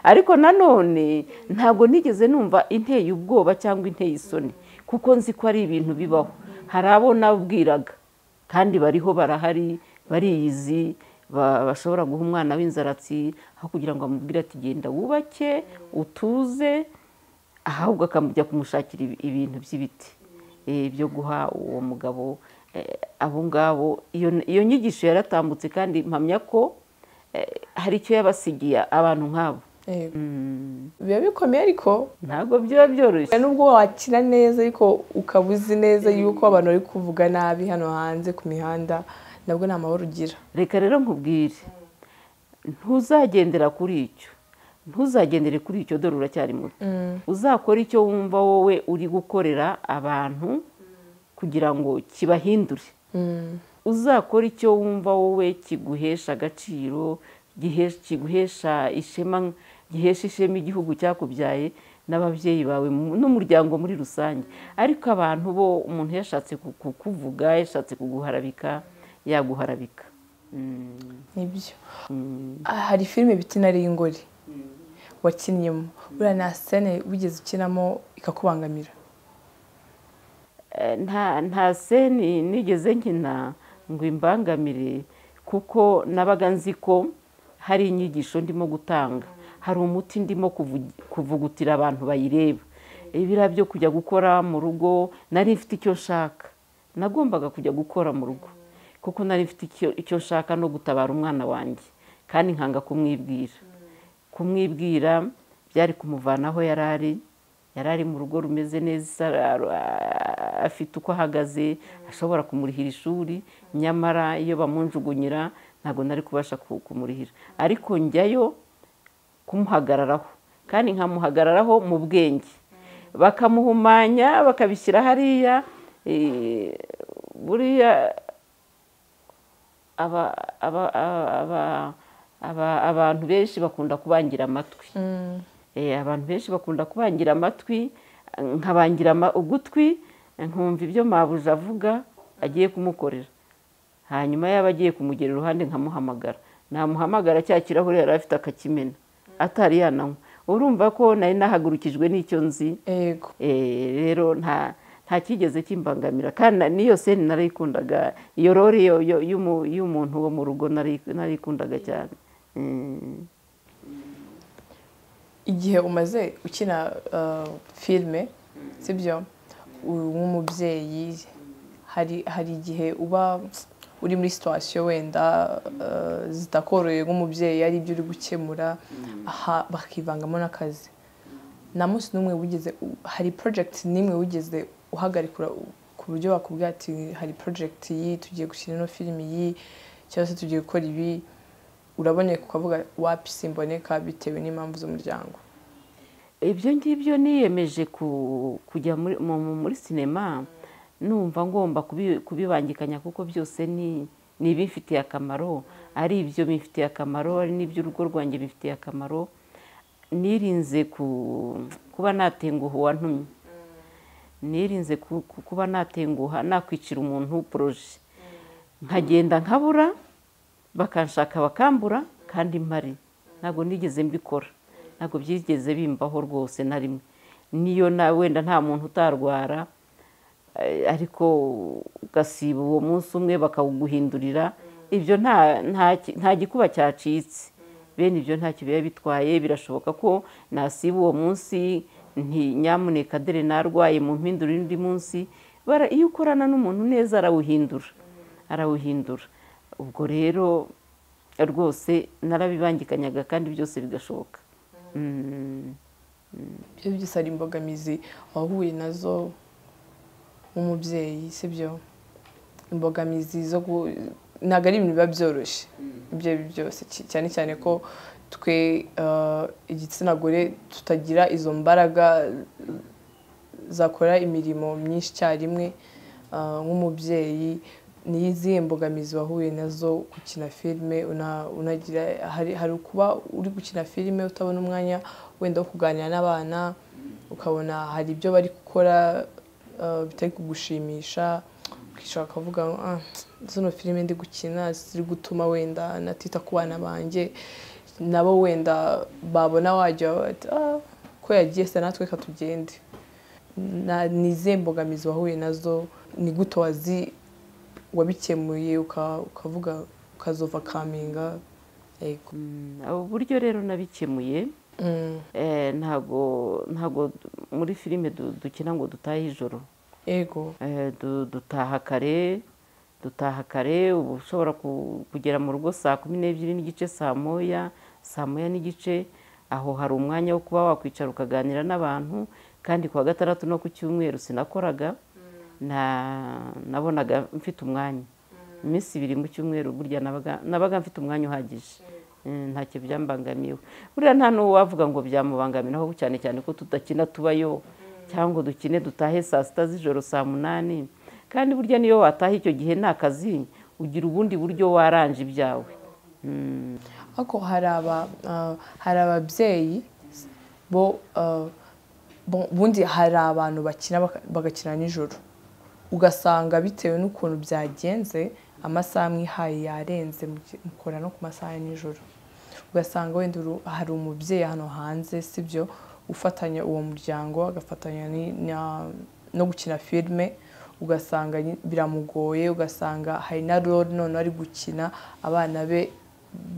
ariko nanone ntabwo nigeze numva inteye ubwoba cyangwa inteye isoni kuko nzi ko ari ibintu bibaho hari abo nabwiraga kandi bariho barahari bariyizi bashobora guha umwana w'inzaratsi aho kugira ngo amubwire ati genda wubake utuze ahubwo akamujya kumushakira ibintu by'ibiti byo guha uwo mugabo abo ngabo iyo nyigisho yaratambutse kandi mpamya ko hari icyo yabasigiye abantu nk'abo biba bikomeye ariko ntabwo biba byoroshye nubwo wakina neza ariko ukaba uzi neza yuko abantu bari kuvuga nabi hano hanze ku mihanda nabwo ni amahoro ugira reka rero nkubwire ntuzagendera kuri icyo ntuzagendere kuri icyo dore uracyari muto uzakora icyo wumva wowe uri gukorera abantu kugira ngo kibahindure uzakora icyo wumva wowe kiguhesha agaciro kiguhesha ishema gihesha ishema igihugu cyakubyaye n'ababyeyi bawe n'umuryango muri rusange ariko abantu bo umuntu yashatse kukuvuga yashatse kuguharabika yaguharabika nibyo hari filime bita inari y'ingori wakinnyemo buriya nta sene wigeze ukinamo ikakubangamira nta sene nigeze nkina ngo imbangamire kuko nabaga nzi ko hari inyigisho ndimo gutanga hari umuti ndimo kuvugutira abantu bayireba ibira byo kujya gukora mu rugo nari mfite icyo nshaka nagombaga kujya gukora mu rugo kuko nari mfite icyo nshaka no gutabara umwana wanjye kandi nkanga kumwibwira kumwibwira byari kumuvana aho yari ari yari ari mu rugo rumeze neza afite uko ahagaze ashobora kumurihira ishuri nyamara iyo bamunjugunyira ntabwo nari kubasha kumurihira ariko njyayo kumuhagararaho kandi nkamuhagararaho mu bwenge bakamuhumanya bakabishyira hariya buriya abantu benshi bakunda kubangira amatwi abantu benshi bakunda kubangira amatwi nkabangira ugutwi nkumva ibyo mabuze avuga agiye kumukorera hanyuma yaba agiye kumugera iruhande nkamuhamagara namuhamagara cya kirahure yari afite akakimena atari yananywa urumva ko nari nahagurukijwe n'icyo nzi rero nta kigeze kimbangamira kandi n'iyo seni narayikundaga iyo rore y'umuntu wo mu rugo narayikundaga cyane igihe umaze ukina filime sibyo nk'umubyeyi hari igihe uba uri muri situwasiyo wenda zitakoroheye nk'umubyeyi ari ibyo uri gukemura bakivangamo n'akazi nta munsi n'umwe wigeze hari porojegiti n'imwe wigeze uhagarikura ku buryo wakubwira ati hari porojegiti iyi tugiye gushyira ino filime iyi cyangwa se tugiye gukora ibi uraboneka ukavuga wapi simboneka bitewe n'impamvu z'umuryango ibyo ngibyo niyemeje kujya muri sinema numva ngomba kubibangikanya kuko byose ni ibifitiye akamaro ari ibyo bifitiye akamaro ari n'iby'urugo rwanjye bifitiye akamaro nirinze kuba natenguha uwantumye nirinze kuba natenguha nakwicira umuntu poroje nkagenda nkabura bakanshaka bakambura kandi mpari ntabwo nigeze mbikora ntabwo byigeze bimbaho rwose na rimwe niyo wenda nta muntu utarwara ariko ugasiba uwo munsi umwe bakawuguhindurira ibyo nta gikuba cyacitse bene ibyo ntacyo biba bitwaye birashoboka ko nasiba uwo munsi nyamuneka dore narwaye mu mpindura undi munsi iyo ukorana n'umuntu neza arawuhindura arawuhindura ubwo rero rwose narabibangikanyaga kandi byose bigashoboka ibyo byose ari imbogamizi wahuye nazo nk'umubyeyi si byo imbogamizi zo ntabwo ari ibintu biba byoroshye ibyo ari byo byose cyane cyane ko twe igitsina gore tutagira izo mbaraga zakora imirimo myinshi icyarimwe nk'umubyeyi ni izihe mbogamizi wahuye nazo gukina filime unagira hari ukuba uri gukina filime utabona umwanya wenda wo kuganira n'abana ukabona hari ibyo bari gukora bitari kugushimisha ukishaka ukavuga zino filime ndi gukina ziri gutuma wenda natita ku bana banjye nabo wenda babona wajya ko yagiye se natwe reka tugende ni izihe mbogamizi wahuye nazo ni gute wazi wabikemuye ukavuga ukazova kaminga ubu buryo rero nabikemuye ntabwo muri filime dukina ngo dutahe ijoro yego dutaha kare dutaha kare uba ushobora kugera mu rugo saa kumi n'ebyiri n'igice saa moya saa moya n'igice aho hari umwanya wo kuba wakwicara ukaganira n'abantu kandi ku wa gatandatu no ku cyumweru sinakoraga nabonaga mfite umwanya iminsi ibiri mu cyumweru burya nabaga mfite umwanya uhagije ntacyo byambangamiwe buriya nta n'uwo wavuga ngo byamubangamiraho cyane cyane ko tudakina tubayo cyangwa dukine dutahe saa sita z'ijoro saa munani kandi burya niyo wataha icyo gihe nta kazi ugira ubundi buryo waranje ibyawe ariko hari ababyeyi bo ubundi hari abantu bakina bagakina nijoro ugasanga bitewe n'ukuntu byagenze amasaha amwe ihaye yarenze mukora no ku masaha ya nijoro ugasanga wenda hari umubyeyi hano hanze sibyo ufatanya uwo muryango agafatanya no gukina filime ugasanga nyi- biramugoye ugasanga hari na role none ari gukina abana be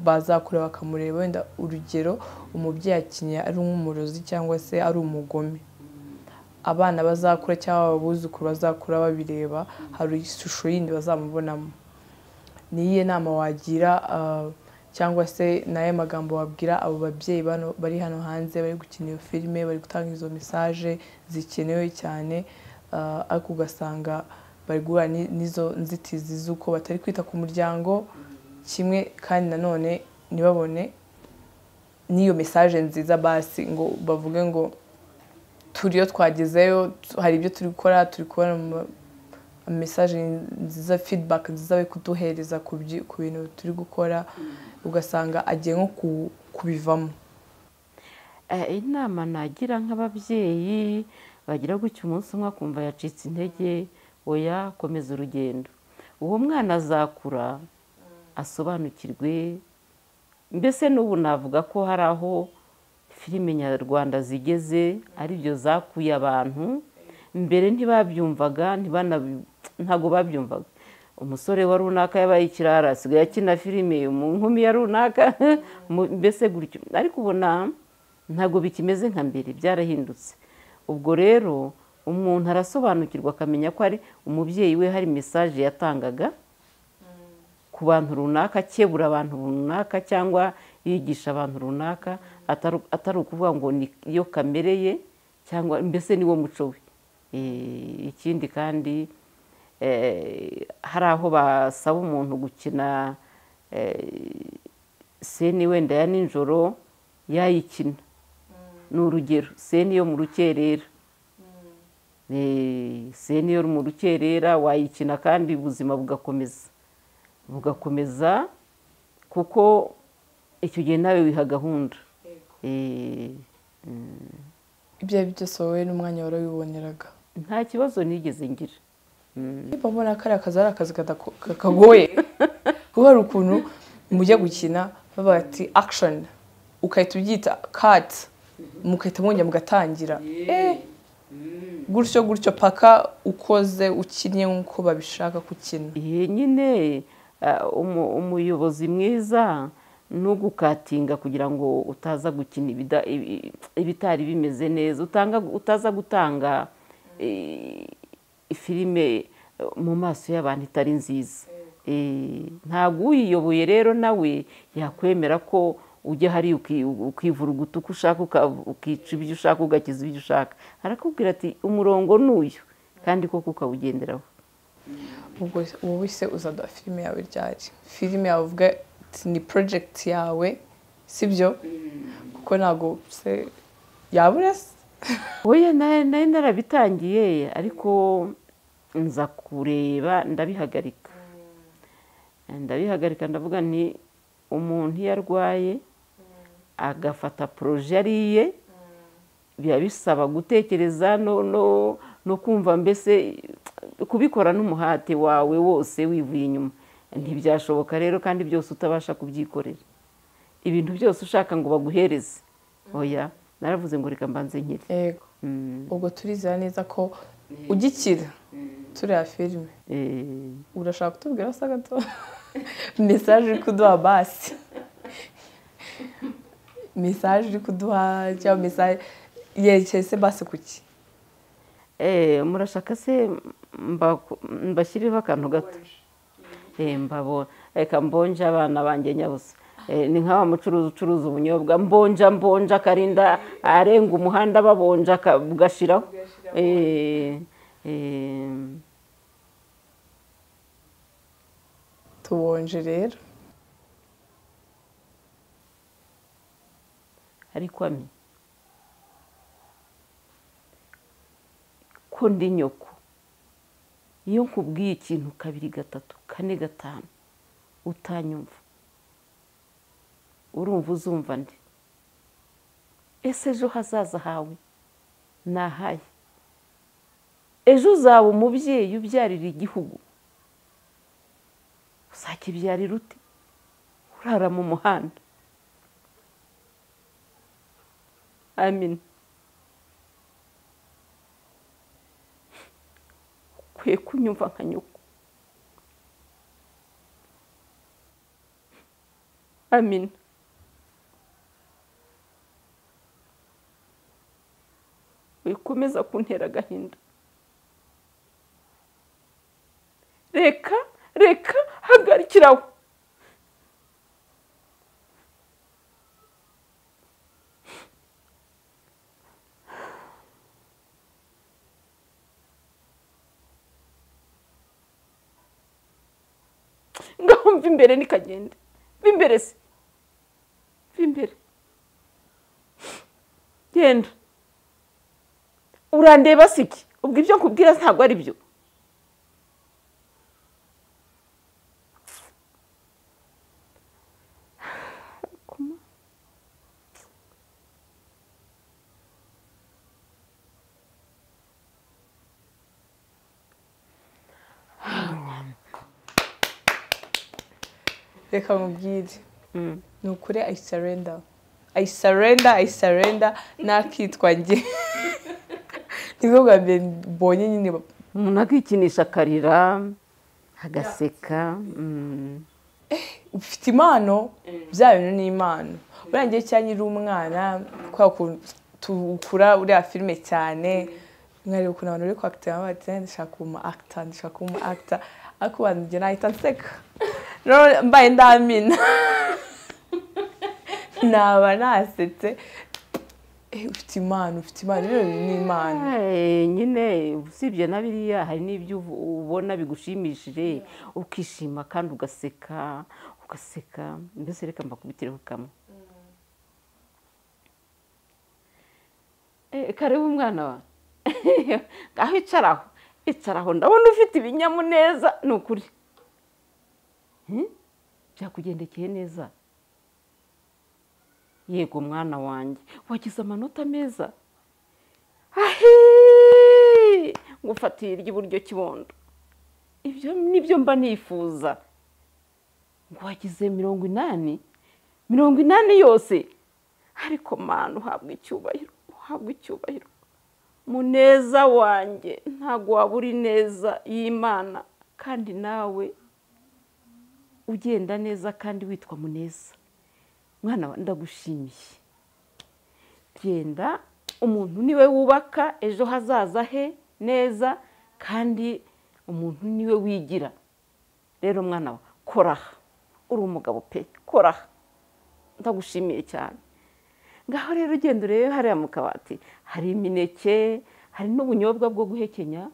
bazakura bakamureba wenda urugero umubyeyi akinye ari nk'umurozi cyangwa se ari umugome abana bazakura cyangwa ababuzukuru bazakura babireba hari ishusho yindi bazamubonamo niyihe nama wagira ah, cyangwa se nayo magambo wabwira abo babyeyi bano bari hano hanze bari gukina iyo filime bari gutanga izo mesaje zikenewe cyane ah, ariko ugasanga bari guhura ni- n'izo nzitizi z'uko batari kwita ku muryango kimwe kandi nanone ntibabone n'iyo mesaje nziza basi ngo bavuge ngo turiyo twagezeyo tu- hari ibyo turi gukora turi kubona mu- mesaje nziza feedback nziza bari kuduhereza ku byi- ku bintu turi gukora ugasanga agiye nko ku- kubivamo Eh, inama nagira nk'ababyeyi bagira gutya umunsi umwe akumva yacitse intege oya komeza urugendo uwo mwana azakura asobanukirwe mbese n'ubu navuga ko hari aho filime nyarwanda zigeze aribyo zakuye abantu mbere ntibanabyumvaga ntabwo babyumvaga umusore wa runaka yabaye ikirara asigaye akina filime mu nkumi ya runaka mu- mbese gutyo ariko ubona ntabwo bikimeze nka mbere byarahindutse ubwo rero umuntu arasobanukirwa akamenya ko ari umubyeyi we hari mesaje yatangaga ku bantu runaka akebura abantu runaka cyangwa yigisha abantu runaka atari atari ukuvuga ngo niyo kamere ye cyangwa mbese niwo muco we Eh, ikindi kandi eh, hari aho basaba umuntu gukina eh, seni wenda ya nijoro yayikina ni urugero seni yo mu rukerera Eh, seni yo mu rukerera wayikina kandi ubuzima bugakomeza bugakomeza kuko icyo gihe nawe wiha gahunda Eh, ibyo ari byo byose wowe n'umwanya warawiboneraga nta kibazo nigeze ngira niba mbona kariya kazi ari akazi kadako- kagoye kuko hari ukuntu mujya gukina bavuga ati akishoni ugahita ubyita kati mugahita mwongera mugatangira Eh, gutyo gutyo paka ukoze ukinnye nk'uko babishaka ko ukina Iyi nyine ah, umu- umuyobozi mwiza ni ugukatinga kugira ngo utaza gukina ibida- ibi- ibitari bimeze neza utanga utaza gutanga eh, filime eh, mu maso y'abantu itari nziza Eh, ntabwo uyiyoboye rero nawe yakwemera ko ujya hariya uki- ukivuruguta uko ushaka uka- ukica ibyo ushaka ugakiza ibyo ushaka arakubwira ati umurongo ni uyu kandi koko ukawugenderaho ubwo wowe se uzada filime yawe ryari filime yawe uvuga ati ni porojegiti yawe sibyo kuko ntabwo se yabura se Oya nayo nayo narabitangiye ariko nza kureba ndabihagarika ndabihagarika ndavuga nti umuntu iyo arwaye agafata poroje ariye biba bisaba gutekereza no no no kumva mbese kubikora n'umuhate wawe wose wivuye inyuma ntibyashoboka rero kandi byose utabasha kubyikorera ibintu byose ushaka ngo baguhereze oya naravuze ngo reka mbanze nkire yego Mm. ubwo turizera neza ko ugikira turiya filime Eh, urashaka kutubwira se gato mesaje uri kuduha basi mesaje uri kuduha cyangwa mesaje yerekeye se basi kuki eh, murashaka se mbaku- mbashyireho akantu gato Eh, mbabo reka mbonje abana banjye nyabusa Eh, ni nka wa mucuruzi ucuruza ubunyobwa mbonja mbonja akarinda arenga umuhanda babonja aka- bugashiraho Eh, eh, tubonje rero ariko ami ko ndi nyoko iyo nkubwiye ikintu kabiri gatatu kane gatanu utanyumva urumva uzumva ndi ese ejo hazaza hawe nahaye ejo uzaba umubyeyi ubyarira igihugu uzakibyarira ute urara mu muhanda amina akwiye kunyumva nka nyoko amina wikomeza kuntera agahinda reka reka hagarikira aho ngaho mva imbere nikagende mva imbere se mva imbere genda urandeba se iki ubwo ibyo nkubwira ntabwo ari byo reka mubwire ni ukuri ayi sarenda ayi sarenda ayi sarenda n'akitwa njye nibwo bwa mbere mbonye nyine umuntu akikinisha akarira agaseka mm. ufite impano bya bintu ni impano buriya ngewe cyangwa uri umwana kubera ukuntu tukura uriya filime cyane nkareba ukuntu abantu bari kwakitira bati ndashaka kuba umu akita ndashaka kuba umu akita ariko abantu njye nahita nseka rero mbaye ndamina naba nasetse Eh, ufite impano ufite impano rero ni impano Eh, nyine usibye na biriya hari n'ibyo ubu- ubona bigushimishije ukishima kandi ugaseka ugaseka mbese reka mbakubitireho kamwe Eh, kareba umwana wa aho icaraho icaraho ndabona ufite ibinyamuneza ni ukuri Hmm? byakugendekeye neza yego mwana wanjye wagize amanota meza ahi ngufatiye iry'iburyo kibondo ibyo nibyo mba nifuza ngo wagize mirongo inani mirongo inani yose ariko mwana uhabwa icyubahiro uhabwa icyubahiro muneza wanjye ntabwo wabura ineza y'imana kandi nawe ugenda neza kandi witwa muneza mwana wa ndagushimiye genda umuntu niwe wubaka ejo hazaza he neza kandi umuntu niwe wigira rero mwana wa koraha uri umugabo pe koraha ndagushimiye cyane ngaho rero ugenda urebe hariya mu kabati hari imineke hari n'ubunyobwa bwo guhekenya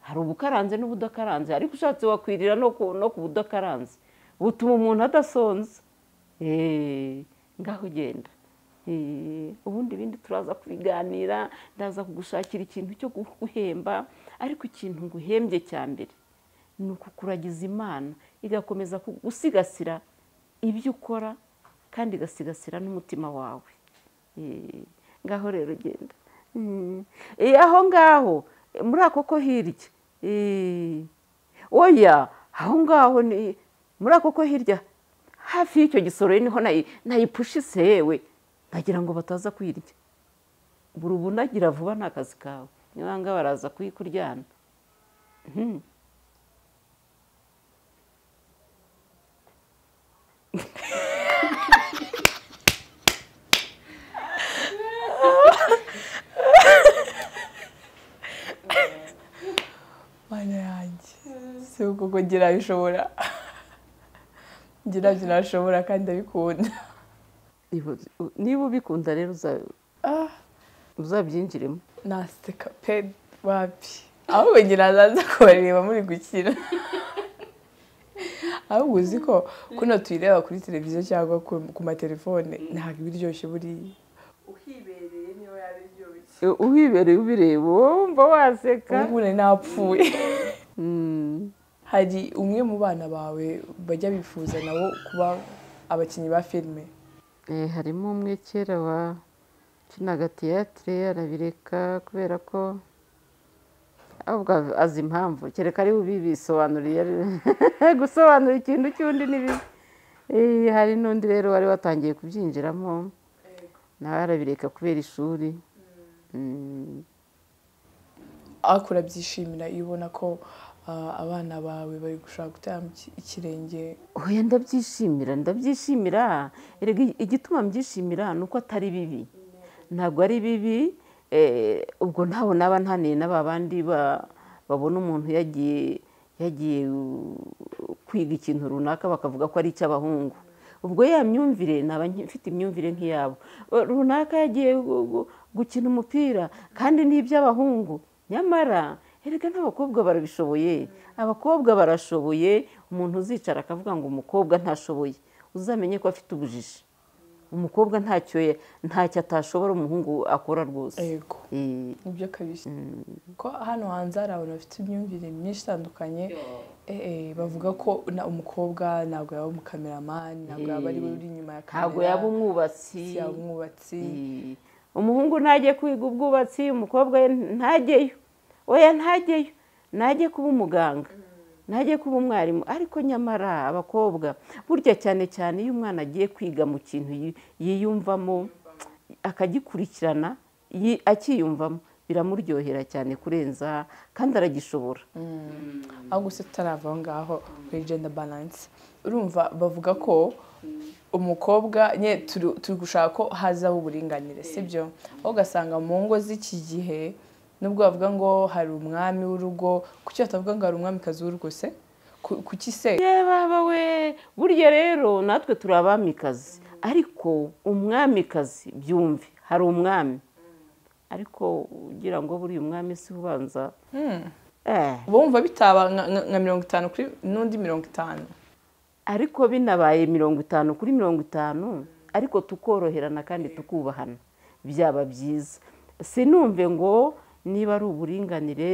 hari ubukaranze n'ubudakaranze ariko ushatse wakwirira no ku no ku budakaranze butuma umuntu adasonza Eh, ngaho ugenda Eh, ubundi ibindi turaza kubiganira ndaza kugushakira ikintu cyo guhemba ariko ikintu nguhembye cya mbere ni ukukuragiza imana igakomeza gusigasira ibyo ukora kandi igasigasira n'umutima wawe Eh, ngaho rero genda Mm. Eh, aho ngaho eh, muri ako ko hirya Eh, oya aho ngaho ni muri ako ko hirya hafi y'icyo gisoro niho nayi- nayipushise yewe nagira ngo bataza kuyirya buri ubunagira vuba ni akazi kawe nibanga baraza kuyikuryana Mhm. mana yanjye si uko ngira bishobora ngira binashobora kandi abikunda Niba- niba ubikunda rero uza- uzabyinjiremo naseka pe wapi ahubwo ngira naza kubareba muri gukina ahubwo uzi ko kuno tuyireba kuri televiziyo cyangwa ku- ku matelefone ntabwo iba iryoshye buriya uhibereye niyo yaba iryoshye Eh, uhibereye ubireba wumva waseka ubu nari napfuye Mm. hari umwe mu bana bawe bajya bifuza nabo kuba abakinnyi ba filime Eh, harimo umwe kera wa kinaga tiyatire arabireka kubera ko ahubwo av- azi impamvu kereka ari bubibisobanuriye gusobanura ikintu cy'undi ni bibi Eh, hari n'undi rero wari watangiye kubyinjiramo nawe arabireka kubera ishuri Mm. ariko urabyishimira iyo ubona ko ah, abana bawe bari gushaka gutera ikirenge oya ndabyishimira ndabyishimira erega igituma mbyishimira ni uko atari bibi ntabwo ari bibi eh, ubwo ntaho naba ntaniye na ba bandi ba- babona umuntu yagiye yagiye uh, kwiga ikintu runaka bakavuga ko ari icy'abahungu ubwo ya myumvire naba nki- mfite imyumvire nk'iyabo Eh, runaka yagiye gu- gu- gukina umupira kandi ni iby'abahungu nyamara erega n'abakobwa barabishoboye abakobwa barashoboye umuntu uzicara akavuga ngo umukobwa ntashoboye uzamenye ko afite ubujiji umukobwa ntacyo ya- ntacyo atashobora umuhungu akora rwose yego Eh, nibyo kabisa ko hano hanze hari abantu bafite imyumvire myinshi itandukanye eh, eh, bavuga ko na- umukobwa ntabwo yaba umukameramani ntabwo yaba ari we uri inyuma ya kamera ntabwo yaba umwubatsi si yaba umwubatsi Eh, umuhungu ntajye kwiga ubwubatsi umukobwa we ntajyeyo oya ntajyeyo najye kuba umuganga najye kuba umwarimu ariko nyamara abakobwa burya cyane cyane iyo umwana agiye kwiga mu kintu yi- yiyumvamo akagikurikirana yi- akiyumvamo biramuryohera cyane kurenza kandi aragishobora aho gusa tutarava aho ngaho kuri gender balance urumva bavuga ko umukobwa nye turi turi gushaka ko hazaho uburinganire sibyo aho ugasanga mu ngo z'iki gihe nubwo bavuga ngo hari umwami w'urugo kuki batavuga ngo hari umwamikazi w'urugo se Ku- kuki se yewe baba we burya rero natwe turi abamikazi ariko umwamikazi byumve hari umwami ariko ugira ngo buriya umwami si ubanza Eh, bumva bitaba nka- nka nka mirongo itanu kuri n'undi mirongo itanu ariko binabaye mirongo itanu kuri mirongo itanu ariko tukoroherana kandi tukubahana byaba byiza sinumve ngo niba ari uburinganire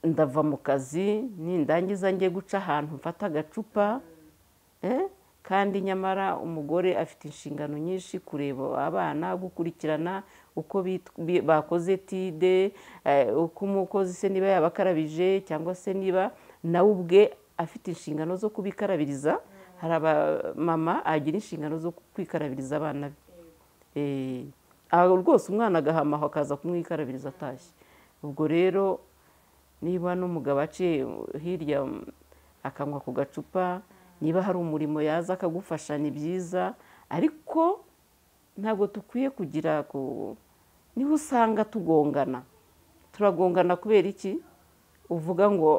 ndava mu kazi nindangiza njye guca ahantu mfata agacupa eh, kandi nyamara umugore afite inshingano nyinshi kureba abana gukurikirana uko bit- bi- bakoze tide eh, uko umukozi se niba yabakarabije cyangwa se niba nawe ubwe afite inshingano zo kubikarabiriza hari abamama agira inshingano zo kwikarabiriza abana be Eh, aho rwose umwana agahamaho akaza kumwikarabiriza atashye ubwo rero niba n'umugabo aciye hirya mm, akanywa ku gacupa niba hari umurimo yaza akagufasha ni byiza ariko ntabwo dukwiye kugira ku niho usanga tugongana turagongana kubera iki uvuga ngo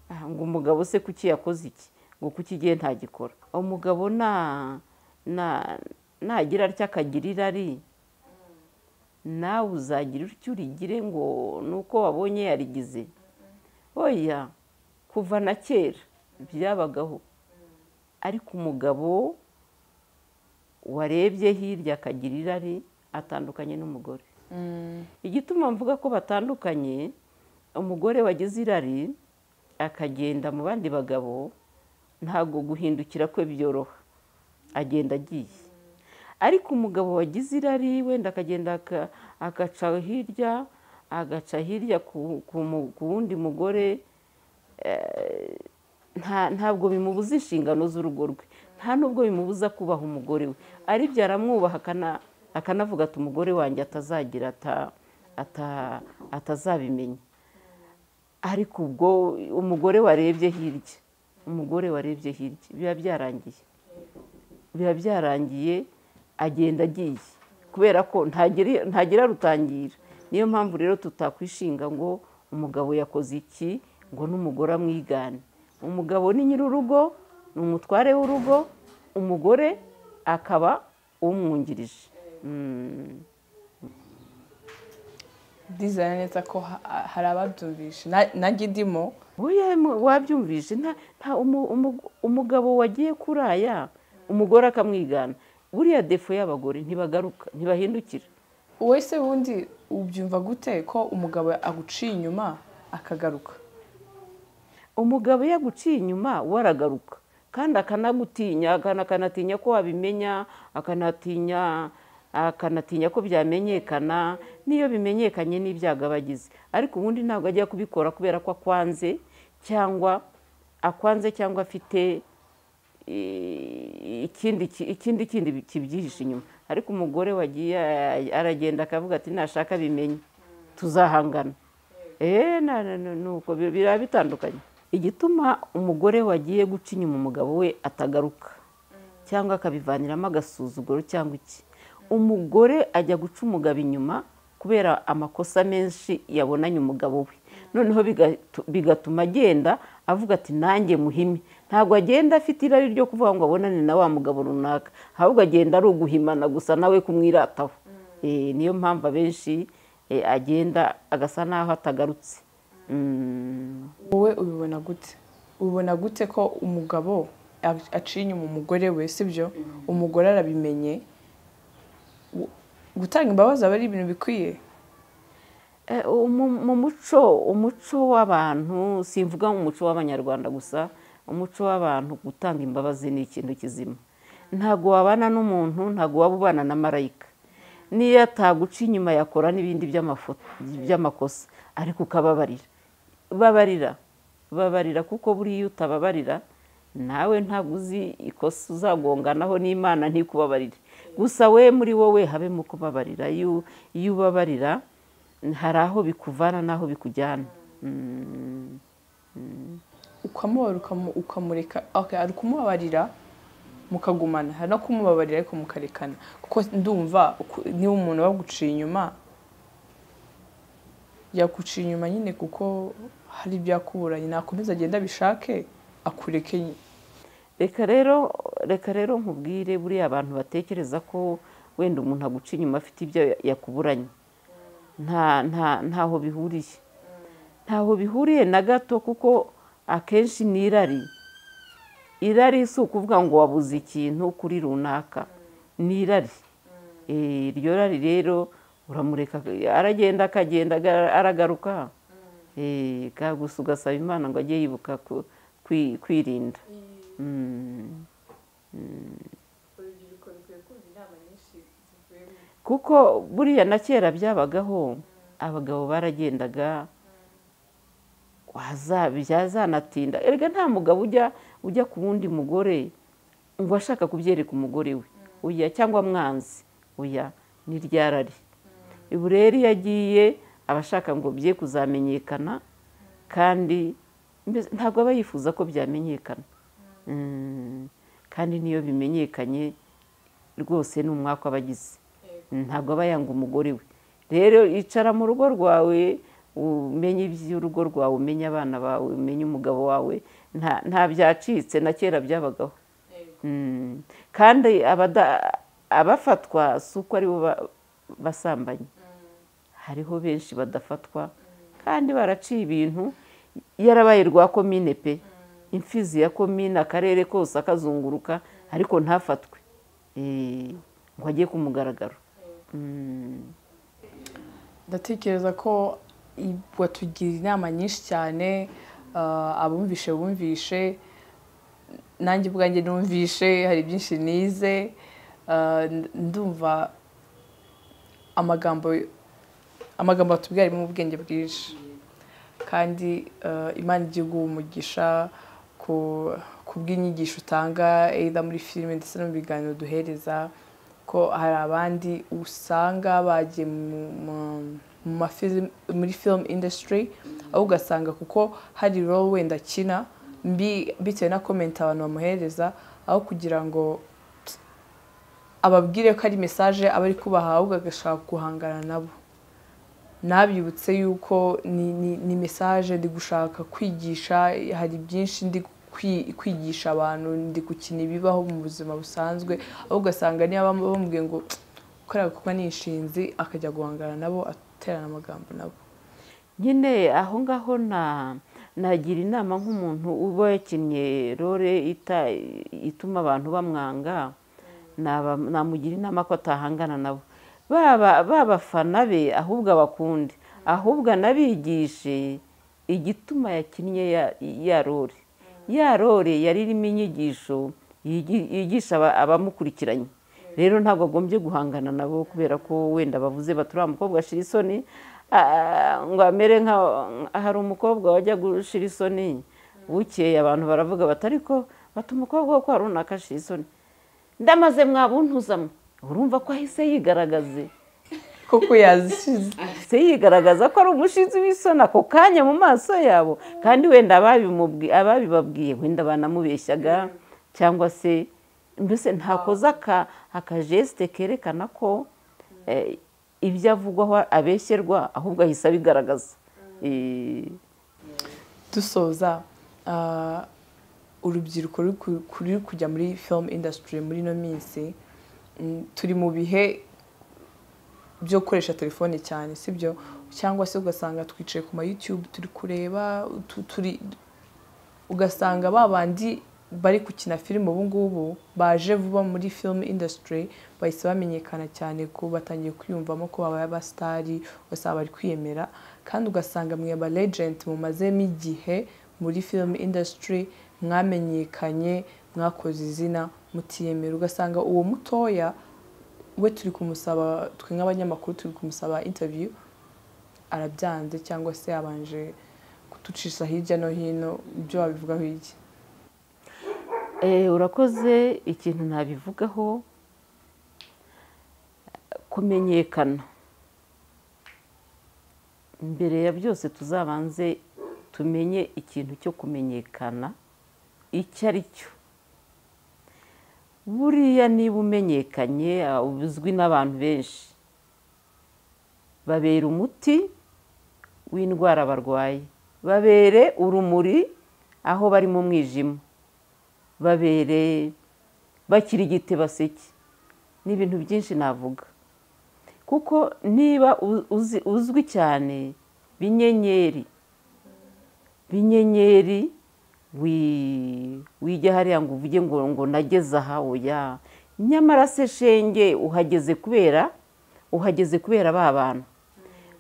"Ah, ngo umugabo se kuki yakoze iki ngo kuki igihe ntagikora umugabo na na nagira atya akagira irari nawe uzagira utyo urigire ngo nuko wabonye yarigize oya kuva na kera byabagaho ariko umugabo warebye hirya akagira irari atandukanye n'umugore igituma mvuga ko batandukanye umugore wagize irari akagenda mu bandi bagabo ntabwo guhindukira kwe byoroha agenda agiye ariko umugabo wagize irari wenda akagenda aka- agaca hirya agaca hirya ku- ku mu- ku wundi mugore eh, nta- ntabwo bimubuza inshingano z'urugo rwe nta n'ubwo bimubuza kubaha umugore we aribyo aramwubaha akana- akanavuga ati umugore wanjye atazagira ata- ata- atazabimenya ariko ubwo umugore warebye hirya umugore warebye hirya biba byarangiye biba byarangiye agenda agiye kubera ko ntagira ntagira rutangira niyo mpamvu rero tutakwishinga ngo umugabo yakoze iki ngo n'umugore amwigane umugabo ni nyir'urugo ni umutware w'urugo umugore akaba umwungirije Mm. ndizera neza ko ha- hari ababyumvishe Na- nanjye ndimo Oya, mu- wabyumvise nta nta umu- umu- umugabo wagiye kuraya umugore akamwigana buriya defo y'abagore ntibagaruka ntibahindukira wowe se wundi ubyumva gute ko umugabo aguciye inyuma akagaruka umugabo iyo aguciye inyuma we aragaruka kandi akanagutinya akana- akanatinya ko wabimenya akanatinya akanatinya ko byamenyekana n'iyo bimenyekanye n'ibyago aba agize ariko ubundi ntabwo ajya kubikora kubera ko akwanze cyangwa akwanze cyangwa afite eh, ikindi ki- ikindi kindi kibyihishe inyuma ariko umugore wagiye eh, aragenda akavuga ati nashaka bimenye tuzahangana eee nuko biba bitandukanye igituma umugore wagiye guca inyuma umugabo we atagaruka cyangwa akabivaniramo agasuzuguro cyangwa iki umugore ajya guca umugabo inyuma kubera amakosa menshi yabonanye umugabo we noneho bigatuma agenda avuga ati nanjye muhime ntabwo agenda afite irari ryo kuvuga ngo abonane na wa mugabo runaka ahubwo agenda ari uguhimana gusa nawe kumwirataho niyo mpamvu abenshi agenda agasa naho atagarutse wowe ubibona gute ubibona gute ko umugabo aciye inyuma umugore we sibyo umugore arabimenye gutanga imbabazi aba ari ibintu bikwiye mu muco umuco w'abantu simvuga umuco w'abanyarwanda gusa umuco w'abantu gutanga imbabazi ni ikintu kizima ntabwo wabana n'umuntu ntabwo waba ubana na marayika niyo ataguca inyuma yakora n'ibindi by'amakosa ariko ukababarira babarira babarira kuko buriya iyo utababarira nawe ntabwo uzi ikosa uzagonganaho n'imana ntikubabarire gusa we muri wowe habemo kubabarira iyo ubabarira hari aho bikuvana n'aho bikujyana ukamubara ukamureka ari kumubabarira mukagumana hari no kumubabarira ariko mukarekana kuko ndumva niba umuntu baguciye inyuma yaguciye inyuma nyine kuko hari ibyakuburanye nakomeza agenda abishake akureke reka rero reka rero nkubwire buriya abantu batekereza ko wenda umuntu aguca inyuma afite ibyo yakuburanye ntaho bihuriye ntaho bihuriye na gato kuko akenshi ni irari irari si ukuvuga ngo wabuze ikintu kuri runaka ni irari iryo rari rero uramureka aragenda akagenda aragaruka gusa ugasaba imana ngo ajye yibuka kwirinda kuko buriya na kera byabagaho abagabo baragendaga byazanatinda erega nta mugabo ujya ujya ku wundi mugore ngo ashaka kubyereka umugore we uya cyangwa mwanzi uya ni ryarari ubu rero iyo agiye aba ashaka ngo bye kuzamenyekana kandi ntabwo aba yifuza ko byamenyekana kandi niyo bimenyekanye rwose ni umwaka abagize ntabwo aba yanga umugore we rero icara mu rugo rwawe umenye iby'urugo rwawe umenye abana bawe umenye umugabo wawe nta byacitse na kera byabagaho kandi abafatwa si uko aribo basambanye hariho benshi badafatwa kandi baraciye ibintu yarabaye rwa komine pe imfizi ya komine akarere kose akazunguruka ariko ntafatwe ngo ajye ku mugaragaro ndatekereza ko batugira inama nyinshi cyane abumvishe bumvishe nanjye ubwanjye numvishe hari byinshi nize ndumva amagambo amagambo batubwira arimo ubwenge bwinshi kandi imana igihugu umugisha ku bw'inyigisho utanga either muri filime ndetse no mu biganiro duhereza ko hari abandi usanga bagiye muri film industry aho ugasanga kuko hari role wenda akina bitewe na komenti abantu bamuhereza aho kugira ngo ababwire ko ari mesaje aba ari kubaha ahubwo agashaka guhangana nabo nabyibutse yuko ni mesaje ndi gushaka kwigisha hari byinshi ndi kwigisha abantu ndi gukina ibibaho mu buzima busanzwe aho ugasanga niba bamubwiye ngo ukora kuba nishinzi akajya guhangana nabo aterana amagambo nabo nyine aho ngaho nagira inama nk'umuntu uba yakinnye role ituma abantu bamwanga namugira inama ko atahangana nabo babafana be ahubwo abakunde ahubwo anabigishe igituma yakinnye ya role ya rore yari irimo inyigisho yigisha abamukurikiranye rero ntabwo agombye guhangana nabo kubera ko wenda bavuze bati uriya mukobwa ashira isoni ngo amere nka hari umukobwa wajya gushira isoni bukeye abantu baravuga bati ariko bati umukobwa wo kwa runaka ashira isoni ndamaze mwabuntu urumva ko ahise yigaragaze kuko yazishize ahise yigaragaza ko ari umushinzi w'isoni ako kanya mu maso yabo kandi wenda ababibabwiye wenda banamubeshyaga cyangwa se mbese ntakoze akajesite kerekana ko ibyo avugwaho abeshyerwa ahubwo ahise abigaragaza dusoza urubyiruko ruri kujya muri filime indasitiri muri ino minsi turi mu bihe byo gukoresha telefone cyane sibyo cyangwa se ugasanga twicaye ku ma yutube turi kureba turi ugasanga ba bandi bari gukina filime ubu ngubu baje vuba muri filime indasitiri bahise bamenyekana cyane ko batangiye kwiyumvamo ko babaye abasitari ugasanga bari kwiyemera kandi ugasanga mwe ba legenti mumazemo igihe muri filime indasitiri mwamenyekanye mwakoze izina mutiyemera ugasanga uwo mutoya we turi kumusaba twe nk'abanyamakuru turi kumusaba interiviyu arabyanze cyangwa se yabanje kuducisha hirya no hino ibyo wabivugaho iki urakoze ikintu ntabivugaho kumenyekana mbere ya byose tuzabanze tumenye ikintu cyo kumenyekana icyo ari cyo buriya niba umenyekanye uzwi n'abantu benshi babera umuti w'indwara barwaye babere urumuri aho bari mu mwijima babere bakirigite baseke ni ibintu byinshi navuga kuko niba uzwi cyane binyenyeri binyenyeri wijya hariya ngo uvuge ngo ngo nageze aha oya nyamara se shenge uhageze kubera uhageze kubera ba bantu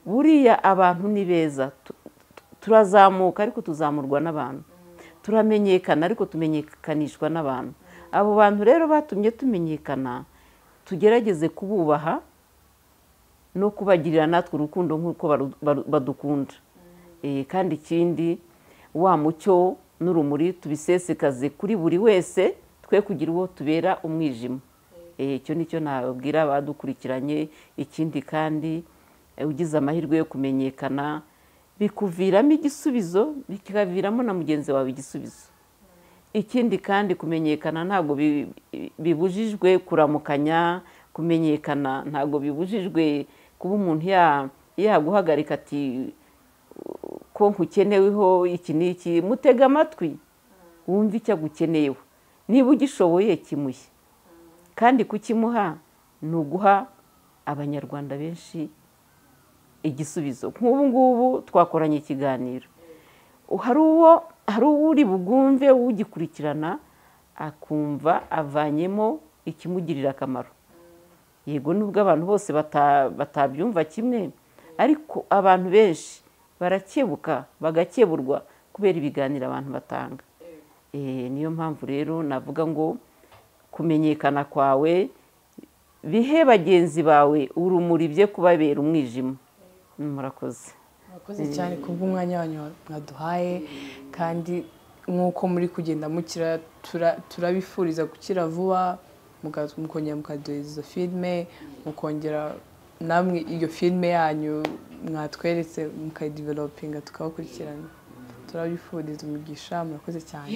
buriya abantu ni beza turazamuka ariko tuzamurwa n'abantu turamenyekana ariko tumenyekanishwa n'abantu abo bantu rero batumye tumenyekana tugerageze kububaha no kubagirira natwe urukundo nk'uko badukunda kandi ikindi wa mucyo n'urumuri tubisesekaze kuri buri wese twe kugira uwo tubera umwijima icyo nicyo nababwira abadukurikiranye ikindi kandi ugize amahirwe yo kumenyekana bikuviramo igisubizo bikaviramo na mugenzi wawe igisubizo ikindi kandi kumenyekana ntabwo bibujijwe kuramukanya kumenyekana ntabwo bibujijwe kuba umuntu yaguhagarika ati ko nkukeneweho iki n'iki mutega amatwi wumve icyo agukeneyeho niba ugishoboye kimuhe kandi kukimuha ni uguha abanyarwanda benshi igisubizo nk'ubu ngubu twakoranye ikiganiro hari uwo hari uri bugumve ugikurikirana akumva avanyemo ikimugirira akamaro yego nubwo abantu bose batabyumva kimwe ariko abantu benshi barakebuka bagakeburwa kubera ibiganiro abantu batanga niyo mpamvu rero navuga ngo kumenyekana kwawe bihe bagenzi bawe urumuri bye kubabera umwijima murakoze murakoze cyane ku bw'umwanya wanyu mwaduhaye kandi nk'uko muri kugenda mukira turabifuriza gukira vuba mukongera mukaduhereza izo filime mukongera namwe iyo filime yanyu mwatweretse mukayidivelopinga tukabakurikirana turabifuriza imigisha murakoze cyane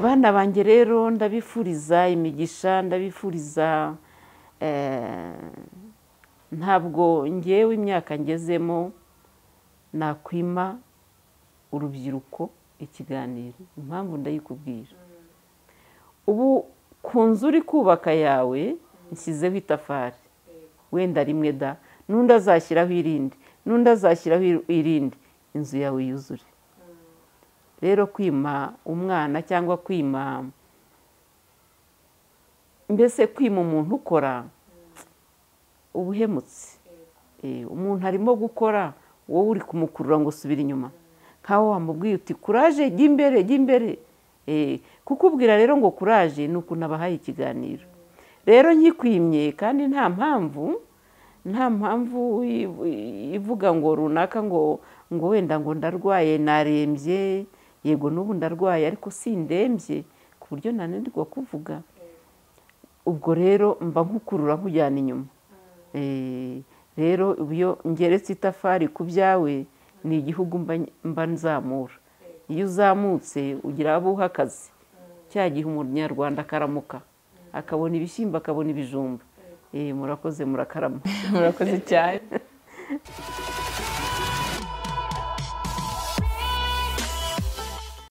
bana banjye rero ndabifuriza imigisha ndabifuriza ntabwo ngewe imyaka ngezemo nakwima urubyiruko ikiganiro impamvu ndayikubwira ubu ku nzu uri kubaka yawe nshyizeho itafari wenda rimwe da n'undi azashyiraho irindi n'undi azashyiraho irindi inzu yawe yuzure rero kwima umwana cyangwa kwima mbese kwima umuntu ukora ubuhemutse umuntu arimo gukora wowe uri kumukurura ngo usubire inyuma nkaho wamubwiye uti kuraje jya imbere jya imbere kukubwira rero ngo kuraje ni ukuntu abahaye ikiganiro rero nkikwimye kandi nta mpamvu nta mpamvu ivuga ngo runaka ngo ngo wenda ngo ndarwaye narembye yego n'ubu ndarwaye ariko si ndembye ku buryo nananirwa kuvuga ubwo rero mba nkukurura nkujyana inyuma rero iyo ngeretse itafari ku byawe ni igihugu mba mba nzamura iyo uzamutse ugira abo uha akazi cya gihe umunyarwanda akaramuka akabona ibishyimbo akabona ibijumba murakoze murakarama murakoze cyane